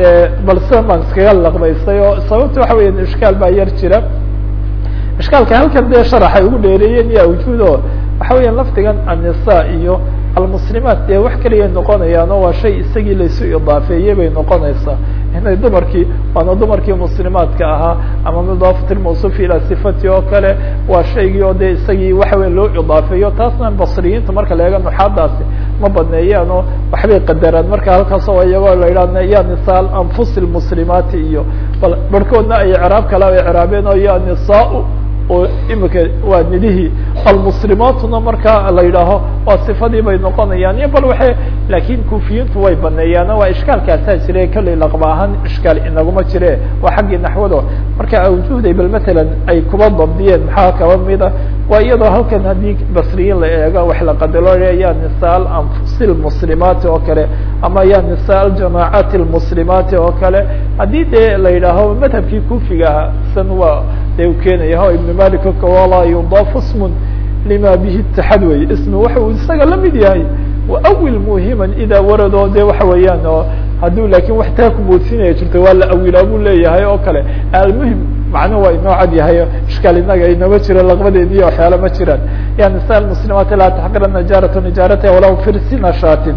bal sidan baan iskaga laqbaystay oo sababta waxa weya ishkaal baa yar jira ishkaalka halkan dee sharaxay ugu dheereeyeen iyo awjuudo waxa weya lafdigan annisa iyo almuslimaat dee wax keliya noqonayaan oo waa shay isagii laysu idaafeeyey bay noqonaysaa inay dumarkii waana dumarkii muslimaadka ahaa ama mudaafat lmawsuuf ilaa sifati oo kale waa shaygii oo dee isagii waxa weya loo idaafeeyo taasna basriyiinta marka la eega nuxaadaasi ma badneeyaan oo waxbay qadaraan marka halkaas oo iyagoo la yidhahna ya nisa anfusi lmuslimaati iyo bal barhkoodna ay icraab kale ay icraabeen oo ya nisaa oo imika waa nidihii almuslimaatuna marka la yidhaaho waa sifadii bay noqonayaan iyo bal waxe laakin kufiyiintu way baneeyaan waa ishkaalkaasaa jire kolley laqba ahaan ishkaal inaguma jire waa xaggii naxwado marka awjuhday bal matalan ay kuba dabdiyeen maxaa kaba mida waa iyadoo halkan haddii basriyiin la eego wax la qadalo ya nisa anfusi lmuslimaati oo kale ama ya nisa aljamaacaati almuslimaati oo kale haddii dee la yidhaaho madhabkii kufiga ahaa san waa dee u keenaya ho ibn malik oka walaa yudaafu smun lima bihi itixaad wey ismi waxa uu isaga lamid yahay waawil muhiman idaa waradoo de waxa weeyaan oo hadduu lakin wax taa kumoodsinaya jirto waa la awilaa buu leeyahay oo kale almuhim macnuhu waa inoo cad yahay ishkaal inaga inama jiro laqbadeedi iyo waxyaala ma jiraan ya nisa muslimaati laa taxqirana jaarata nijaarata walaw firsina shaatin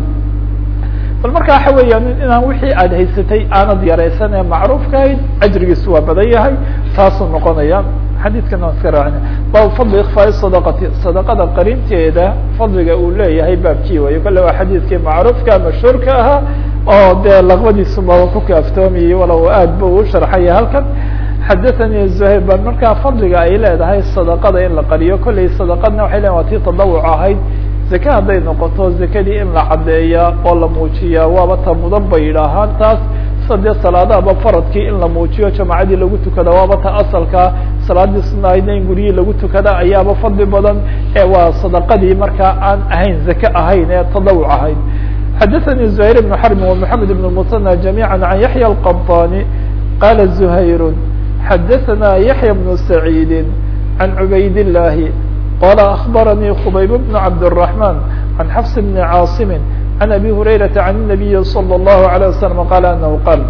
bal marka waxa weeyaan inaan wixii aad haysatay aanad yaraysan ee macruufka ahayd ajrigiisu waa badan yahay taasuu noqonaya xadiidkan waan iska raacina bab fadli ikfaai sadaqati sadaqada qarinteeda fadliga uu leeyahay baabkii wayo kale waa xadiidkii macruufka mashhuurka ahaa oo dee laqbadiisu baba ku kaaftoomayay walow aad ba uu sharxaya halkan xadathani zuhayr bal markaa fadliga ay leedahay sadaqada in la qariyo kolley sadaqadna waxay leeyihin waa tii tadawuc ahayd zake hadday noqoto zakadii in la caddeeyaa oo la muujiyaa waaba ta mudan bay yidhaahaan taas sadee salaadahaba faradkii in la muujiyo jamacadii lagu tukada waaba ta asalka salaadii sunahaydna in guryihii lagu tukada ayaaba fadli badan ee waa sadaqadii markaa aan ahayn zake ahayn ee tadawuc ahayn xadaثnي زهير بن حرب ومحamed بن المثنى جميعا عن يحيى القبطاني qال زهير xadaثna يحيى بن سعيد عن عbayd اللahi qال أخبرني خبيب بن عبد الرحمن عن حفص بن عاaصم عن أبي هريرة عن النبي صلى الله عليه وسلم قال أنه qال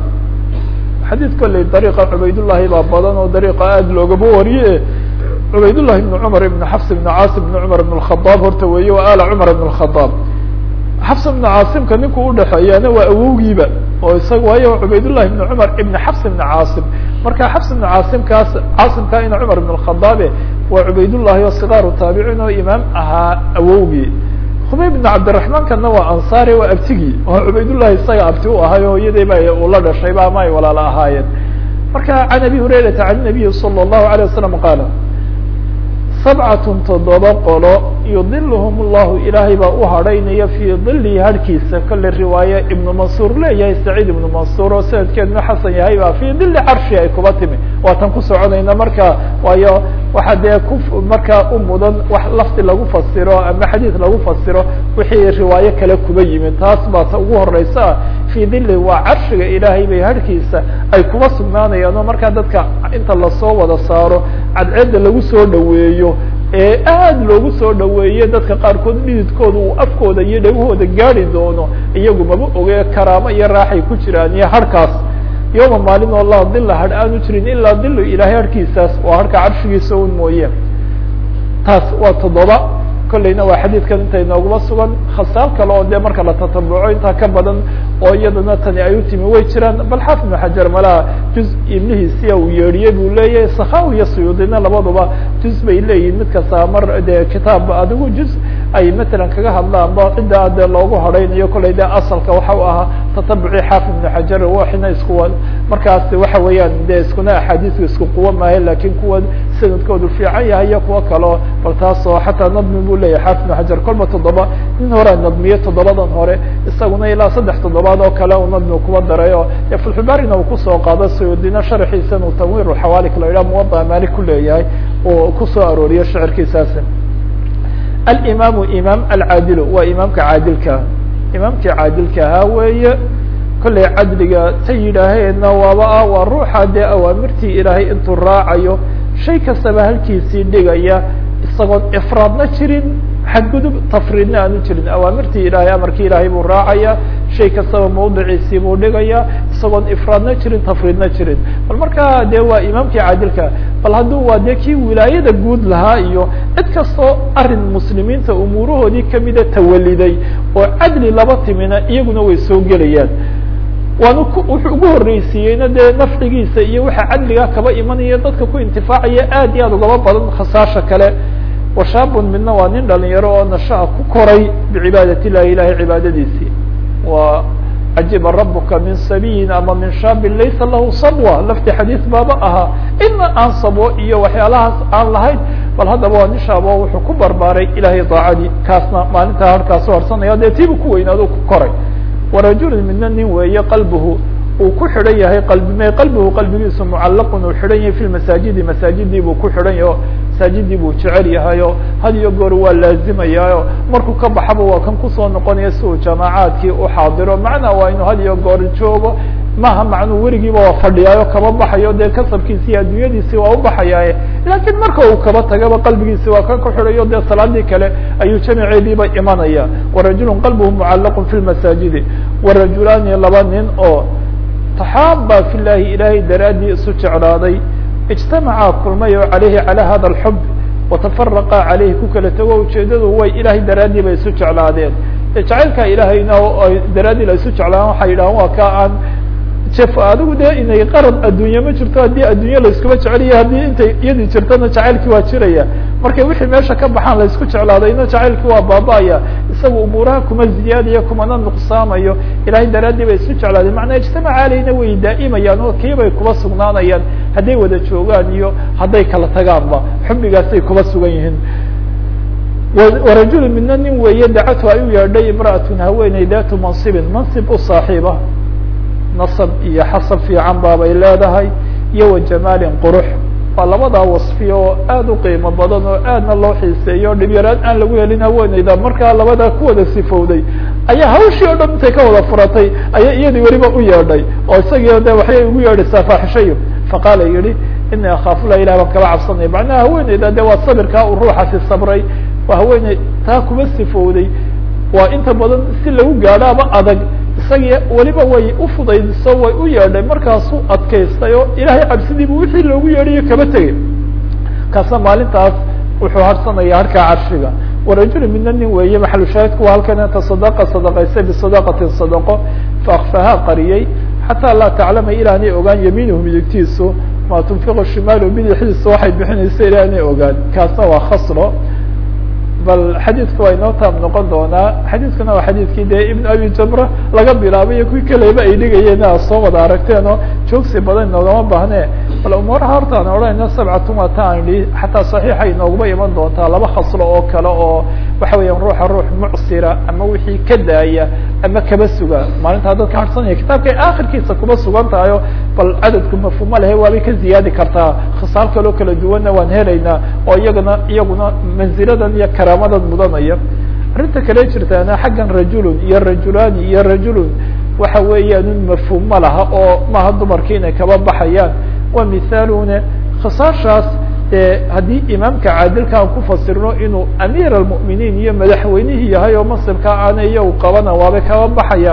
xadيث koley dريقa عbaydاللahi baa badan oo dريقa aad loogaba wariye عbaydاللahi بن cمر بن حفص بن cاaصم بن cمر بن الخطاب horta weeye wa آل cمر بن الخطاب xفs بن cاaصمka ninku udhexeeyaana waa awowgiiba oo isaga waayo cubaydاللahi بن cمر iبن xفs بن cاaصم marka xفs بن cاaصمkaas cاaصمka ina cمر بن الخطاabe waa cubaydاللahi oo صغاaru taabicin oo imaam ahaa awowgii خbayb بن cabdiرaحمankana waa anصاri waa abtigii oo cubaydاللahi isaga abti u ahay o iyadayba uu la dhashayba ama ay walaala ahaayeen marka عن أbي هurayرaةa عن النبي صلى الله عليه وسلم qاaل sabcat toddoba qolo yudilhm اllahu ilaahay baa u hadhaynaya fii dilihi harhkiisa kole riwaaye ibnu mansuur leeyahay saciid ibnu mansuur oo sanadkeeduna xasan yahay baa fii dili carshi ay kuba timi waatan ku soconayna marka waayo waxa dee ku markaa u mudan wax lafdi lagu fasiro ama xadiid lagu fasiro wixii riwaayo kale kuba yimid taas baa ta ugu horeysa fii dili waa carshiga ilaahay bay harhkiisa ay kuba sugnaanayaan oo markaa dadka inta lasoo wada saaro cadceedda lagu soo dhaweeyo ee aad loogu soo dhaweeye dadka qaarkood dhididkooda uu afkooda iyo dhegahooda gaari doono iyagu maba oge karaamo iyo raaxay ku jiraan iyo harhkaas yoma maalin oo laa dila hadh aanu jirin ilaa dilu ilahay harhkiisaas waa harka carshigiisa un mooye taas waa toddoba kolleyna waa xadiidkan inta inooguma sugan khasaal kale oo dee marka la tatabuco intaa ka badan oo iyadana tani ay u timi way jiraan bal xaafid ibnu xajar malaha juz ibnihiisia uu yeedhiyey buu leeyahay sakhawi iyo suyuudina labaduba juz bay leeyihin mid kasta mar dee kitaab adigu juz ay matalan kaga hadlaan ba cidda dee loogu horeynayo kolley de asalka waxa u ahaa tatabuci xaafid ibnu xajar waxina isku markaas waxa weeyaan de iskuna axaadiisku isku quwo maahe lakin kuwa sanadkoodu fiican yahay iyo kuwo kaleo bal taasoo xataa nadmi bu leyahay xaafid ibnu xajar kolba toddoba nin horea nadmiye toddobadan hore isaguna ilaa saddex toddobaad oo kale uu nadmi kuba darayo dee fulxubaarina uu kusoo qaado sayudina sharxiisan uu tanwiir xawaalik la yidhaha muwada malik ku leeyahay oo kusoo arooriyo shicirkiisaasi alimamu imaam alcaadilu waa imaamka caadilka imaamkii caadilka ahaa weeye kollay cadliga ta yidhaaheenna waaba ah waa ruuxa dee awaamirtii ilaahay intuu raacayo shay kastaba halkiisii dhigaya isagoon ifraadna jirin xadgudub tafriidna aanu jirin awaamirtii ilaahay amarkii ilaahay buu raacaya shay kastaba mawdiciisii buu dhigaya isagoon ifraadna jirin tafriidna jirin bal markaa dee waa imaamkii caadilka bal hadduu waa dee kii wilaayada guud lahaa iyo cid kastoo arin muslimiinta umuurahoodii kamida tawaliday oo cadli laba timina iyaguna way soo gelayaan waana wuxuu ugu horreysiiyeyna dee nafcigiisa iyo waxa cadligaa kaba imanaya dadka ku intifaacaya aad iyo aad ugaba badan khasaasha kale washaabun midna waa nin dhalinyaro oo nashaa ku koray bicibaadati illahi ilahay cibaadadiisii wa cajiba rabuka min sabiyin ama min shaabin laysa lahu sabwa lafti xadiis baaba ahaa ina aan sabwo iyo waxyaalahaas aan lahayn bal haddaba waa nin shaabo wuxuu ku barbaaray ilahay daacadii kaasna maalintaa harkaasu harsanaya dee tiibu ku weynaado ku koray warajulun midna nin weeye qalbuhu uu ku xidhan yahay qalbime qalbigu qalbigiisu mucallaqun uu xidhan yahay fi lmasaajidi masaajidii buu ku xidhan yaho masaajidii buu jecel yahayo had iyo goor waa laazimayaayo markuu ka baxaba waa kan kusoo noqonaya si uu jamaacaadkii u xaadiro macnaa waa inuu had iyo goor joogo maha macnuu weligiiba waa fadhiyaayo kaba baxayo dee kasabkiisi iyo adduunyadiisi waa u baxayaaye laakiin marka uu kaba tagaba qalbigiisi waa kan ku xidhayo dee salaadii kale ayuu jamiceediiba imanaya warajulun qalbuhu mucallaqun fi lmasaajidi warajulaani laba nin oo taxaaba fi llahi ilaahay daraaddii isu jeclaaday ijtamacaa kulmay oo calayhi calaa hada alxub watafaraqa caleyhi ku kala tago ujeedadu way ilahay daraaddii bay isu jeclaadeen jacaylka ilaahayna daraaddii la isu jeclaan waxay yidhahan waa ka aan jef adigu dee inay qarad adduunye ma jirto haddii adduunye laiskuba jeceliya haddii intay iyadii jirtona jacaylkii waa jiraya markay wixii meesha ka baxaan la isku jeclaadayna jacaylkii waa baaba-aya isaga umuuraha kuma ziyaadayo kumana nuqsaamayo ilahay daraaddii bay isu jeclaadeen macnaa ijtamac aleyna way daa'imayaan oo kii bay kuba sugnaanayaan hadday wada joogaan iyo hadday kala tagaanba xubbigaasay kuba sugan yihiin warajulu midna nin weeye dacatu ay u yeedhay imra'atun haweeney datu mansibin mansib u saaxiiba nasab iyo xasab fiican baabay leedahay iyo wa jamaalin qurux waa labadaa wasfi oo aad u qiimo badan oo aadna loo xiiseeyo dhibyaraan aan lagu helin haweeneyda markaa labadaa ku wada sifowday ayaa hawshii o dhan intay ka wada furatay ayay iyadii weliba u yeedhay oo isagii de waxay ugu yeedhaysaa faaxishayo faqaala yihi ini akhaafulah ilah baan kaba cabsanaya macnaha haweeneyda de waa sabirkaa uu ruuxasi sabray waa haweeney taa kuma sifowday waa inta badan si lagu gaadhaaba adag isagii weliba way ufudaydiso way u yeedhay markaasuu adkaystay oo ilahay cabsidiibu wixii loogu yeedhayo kaba tegay kaasna maalintaas wuxuu harsanaya harkaa carshiga warajulu midna nin weeye maxalu shaahidku waa halkan tasadaqa sadaqaysay bisadaqatin sadaqo faakfahaa qariyey xataa laa taclama ilaanay ogaan yamiinuhu midigtiisu maa tunfiqu shimaalu bidixdiisa waxay bixinaysa ilaanay ogaan kaasna waa khasro bal xadiidku waa inoo taab noqon doonaa xadiidkuna waa xadiidkii dee ibn abi jamra laga bilaabay iyo kuwii kaleba ay dhigayeen aad soo wada aragteen oo joogsi badan inoogama baahne bal umuuraha horta aan odhanayna sabcatun waa ta aan idhi xataa saxiixa inooguma iman doontaa laba khaslo oo kale oo waxa weeyaan ruuxa ruux mucsira ama wixii ka daaya ama kaba suga maalintaa dadka harsanaya kitaabkay akhirkiisa kuma sugan tahayo bal cadadku mafhuuma lehe waabay ka ziyaadi kartaa khisaal kaloo kala duwanna waan helaynaa oo iyagana iyaguna manziladan iyo karaamadan mudanaya arrinta kale jirtaana xaggan rajulun iyo rajulaani iyo rajulun waxa weeyaan un mafhuum ma laha oo maaha dumarki inay kaba baxayaan waa mithaalune khisaashaas haddii imaamka caadilka aan ku fasirno inuu amiir almu'miniin iyo madaxweynihii yahay oo masibka aana iyo u qabana waabay kaba baxayaan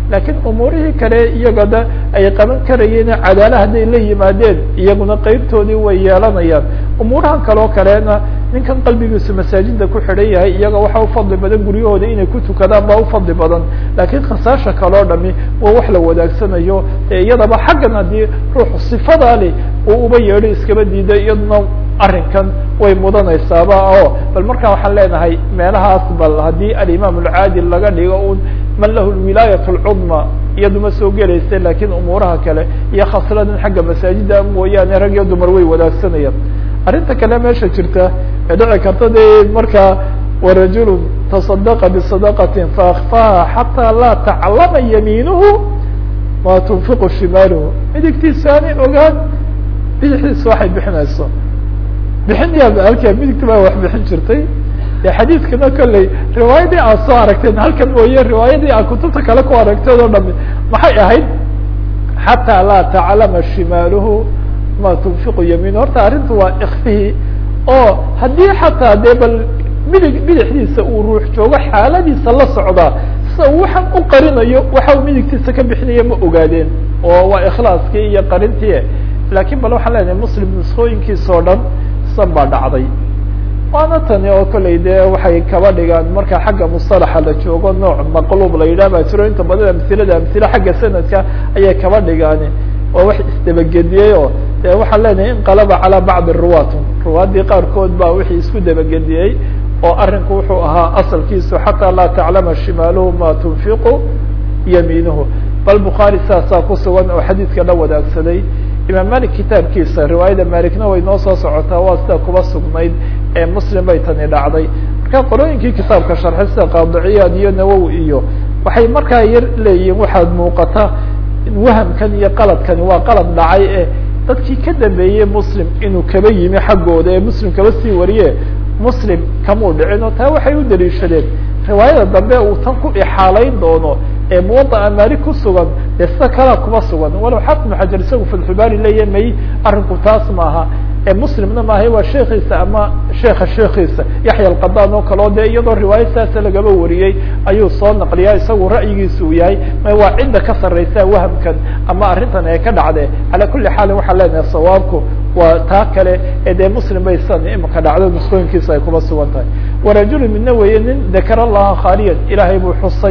laakiin umuurihii kale iyagada ay qaban karayeen cadaala hadday la yimaadeen iyaguna qeybtoodii way yeelanayaan umuurahan kaleo kalena ninkan qalbigiisu masaajida ku xidhan yahay iyaga waxa ufadli badan guryahooda inay ku tukadaan baa ufadli badan laakiin khasaasha kaleo dhami waa wax la wadaagsanayo ee iyadaba xaggan haddii ruuxu sifadaa leh uu uba yeedho iskaba diida iyaduna arrinkan way mudanaysaaba o bal markaa waxaan leenahay meelahaas bal haddii alimaam alcaadil laga dhigo un man lahu lwilaayat lcudma iyaduma soo gelaysa lakiin umuuraha kale iyo khasladan xagga masaajida mooyaane rag iyo dumar way wadaagsanayaan arrinta kale meesha jirta ee dhici karta de markaa warajulu taصadaqa bisadaqati faakfaha xataa laa taclama yamiinuhu ma tunfiqu shimaaluhu midigtiisa aanay ogaan bidixdiisa waxay bixinayso bixin yaa halkaa midigta baa wax bixin jirtay de xadiidkana kolley riwaayadii aad soo aragteen halkan mooye riwaayadii aad kutubta kale ku aragteen oo dhami maxay ahayd xataa laa taclama shimaaluhu ma tunfiqu yamiinu horta arrintu waa ikfihii oo haddii xataa dee bal midig bidixdiisa uu ruux joogo xaaladiisa la socdaa sida uu waxaan u qarinayo waxa uu midigtiisa ka bixinaya ma ogaadeen oo waa ikhlaaskii iyo qarintii laakiin bal waxaan leenahay muslim nusqooyinkiisa oo dhan san baa dhacday waana tani oo kolley dee waxay kaba dhigaan marka xagga musalaxa la joogo nooc maqluub la yidhah baa jiro inta badan amhilada amhile xagga sanadka ayay kaba dhigaan oo wax isdabagediyey oo de waxaan leenahay inqalaba calaa bacdi ruwaatun ruwaaddii qaarkood baa wixii isku dabagediyey oo arrinku wuxuu ahaa asalkiisu xataa laa taclama shimaaluhu ma tunfiqu yamiinuhu bal bukhaari saasaa ku sugan oo xadiidka la wadaagsaday imaam malik kitaabkiisa riwaayada malikna way noo soo socotaa waa sida kuba sugnayd ee muslim bay tani dhacday marka qolooyinkii kitaabka sharxay sida qaadiciyaad iyo nawowi iyo waxay markaa yar leeyihiin waxaad muuqata wahamkan iyo qaladkani waa qalad dhacay ee dadkii ka dambeeyey muslim inuu kaba yimi xaggooda ee muslim kaba sii wariye muslim kamuu dhicin oo taa waxay u daliishadeen riwaayada dambe uu tan ku ixaalayn doono ee muwadaa maalik ku sugan dee sida kalaa kuma sugan walow xaafid ibnu xajar isagu fatxubaari leeya may arrinku taas maaha ee muslimna maaha waa sheekiisa ama sheeka sheekiisa yaxya alqadaan oo kale o dee iyadoo riwaayo saasa lagaba wariyey ayuu soo naqliyaa isagu ra'yigiisa uu yahay ma waa cidda ka sarraysa wahamkan ama arrintan ee ka dhacde calaa kuli xaalin waxaan leenahay sawaabku waa taa kale ee dee muslim bay san imika dhacdo nusqooyinkiisa ay kuma sugan tahay warajulu midna weeye nin dakar allaha khaaliyan ilaahay buu xusay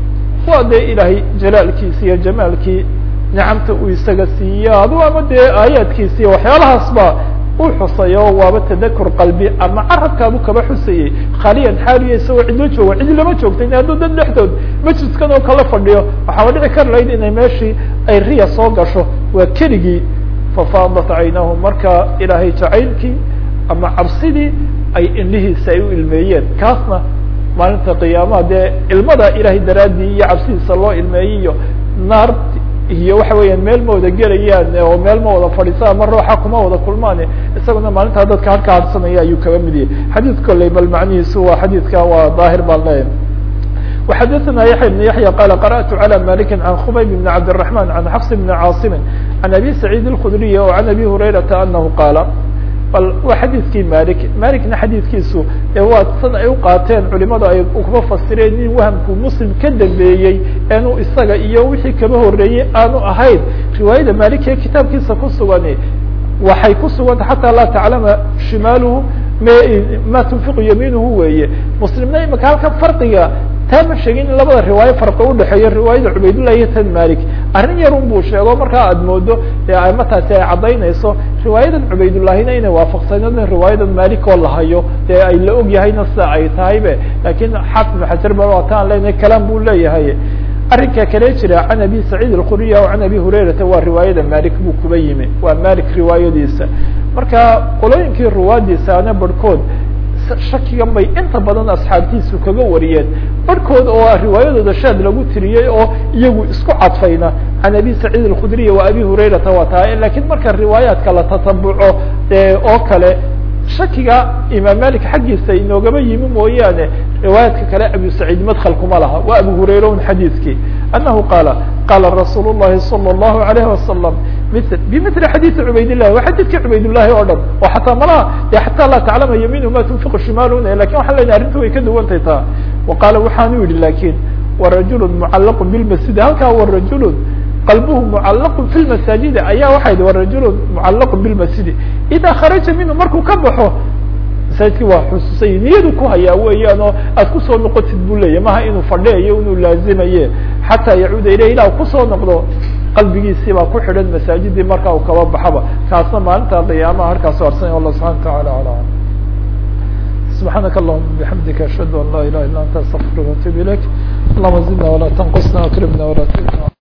waa dee ilaahay jalaalkiisi iyo jamaalkii nicamta uu isaga siiyo adu ama dee aayaadkiisi iyo waxyaalahaas ba u xusay oo waaba tadakur qalbi ama carabkaabu kaba xusayey khaaliyan xaaliya isagoo cidlo joogo cidi lama joogta in hadduu dad dhexdood majliskan oo kala fadhiyo waxaaba dhici kar lahayd inay meeshii ay riya soo gasho waa keligii fafaadat caynahu marka ilaahay jacaylkii ama cabsidii ay indhihiisa ay u ilmeeyeen kaasna maalinta qiyaamaha dee ilmada ilahay daraaddii iyo cabsidiisa loo ilmeeyey iyo naar iyo waxa weeyaan meel ma wada gelayaan oo meel ma wada fadhiisa ama ruuxa kuma wada kulmaan isaguna maalintaa dadka halka hadsanaya ayuu kaba mid yahay xadiid kolley bal macnihiisu waa xadiidka waa daahir baan leeyahay وxadثna yaحya بن yaحyى qال قرأت عlى مالك عن خbayb بن عبد الرحمن عن xفص بن cاaصم عن أbي سعيد الخdري وعن أbي هريرةa أنه qاaل bal waa xadiidkii malik malikna xadiidkiisu ee waa san ay uqaateen culimadu ay kuma fasireen in wahamku muslim ka dambeeyey enu isaga iyo wixii kaba horeeyey aanu ahayn riwaayada malik ee kitaabkiisa ku sugani waxay ku suganta xataa laa taclama shimaaluhu ma tunfiqu yamiinuhu weeye muslimna imika halkan farqiga taa ma sheegin in labada riwaayo farqi udhexeeyo riwaayada cubaydullah iyo tan malik arrin yarun buu sheego markaa aada moodo ee amataasi ay caddaynayso riwaayadan cubaydullahina inay waafaqsaneen riwaayadan malik oo lahayo dee ay la og yahayna sida ay tahaybe lakin xaafid ibnu xajar ba waa taan leenahay kalam buu leeyahay arrinka kale jira can abi saciid alkhuriya o can abi hurayrata waa riwaayada malik buu kuba yimi waa malik riwaayadiisa marka qolooyinkii ruwaadiisaana barhkood shakigan bay inta badan asxaabtiisu kaga wariyeen barhkood oo riwaayadooda shaad lagu tiriyey oo iyagu isku cadfayna can abi saciid alkhudriya wa abi hurayrata waa tahay lakiin marka riwaayaadka la tatabuco oo kale shakiga imaam malik xaggiisa inoogaba yimi mooyaane riwaayaadka kale abu saciid madkl kuma laha waa abu hurayra un xadiidkii anahu qaala qaala rasuul الlahi salى الlahu عalayه wasalam bimili xadiidi cubaydillahi waa xadiidkii cubaydullahi oo dhan oo xataa malaha de xataa laa taclama yamiinu ma tunfiqu shimaaluna lakin waxaan lenahay arrinta way ka duwantay taa wa qaala waxaanu yihi lakin warajulu mucalaqu bilmasjidi halkaa warajulu qalbuhu mucalaqu fi lmasaajidi ayaa waxay hi warajulu mucalaqu bilmasjidi idaa kharaja minhu markuu ka baxo masaajidkii waa xusuusay niyadu ku hayaa weeyaan oo aad kusoo noqotid buu leeyahy maha inuu fadhiyayo inuu laazimaye xataa yacuuda ilayh ilah kusoo noqdo qalbigiisii baa ku xidhan masaajidii markaa uu kaba baxaba kaasna maalinta qiyaamaha harkaas arsanay allah subxana wataعala ala سبحانك اللهم بحمدك أشهد أن لا إله إلا أنت أستغفرك وأتوب إليك اللهم زدنا ولا تنقصنا وأكرمنا ولا تهنا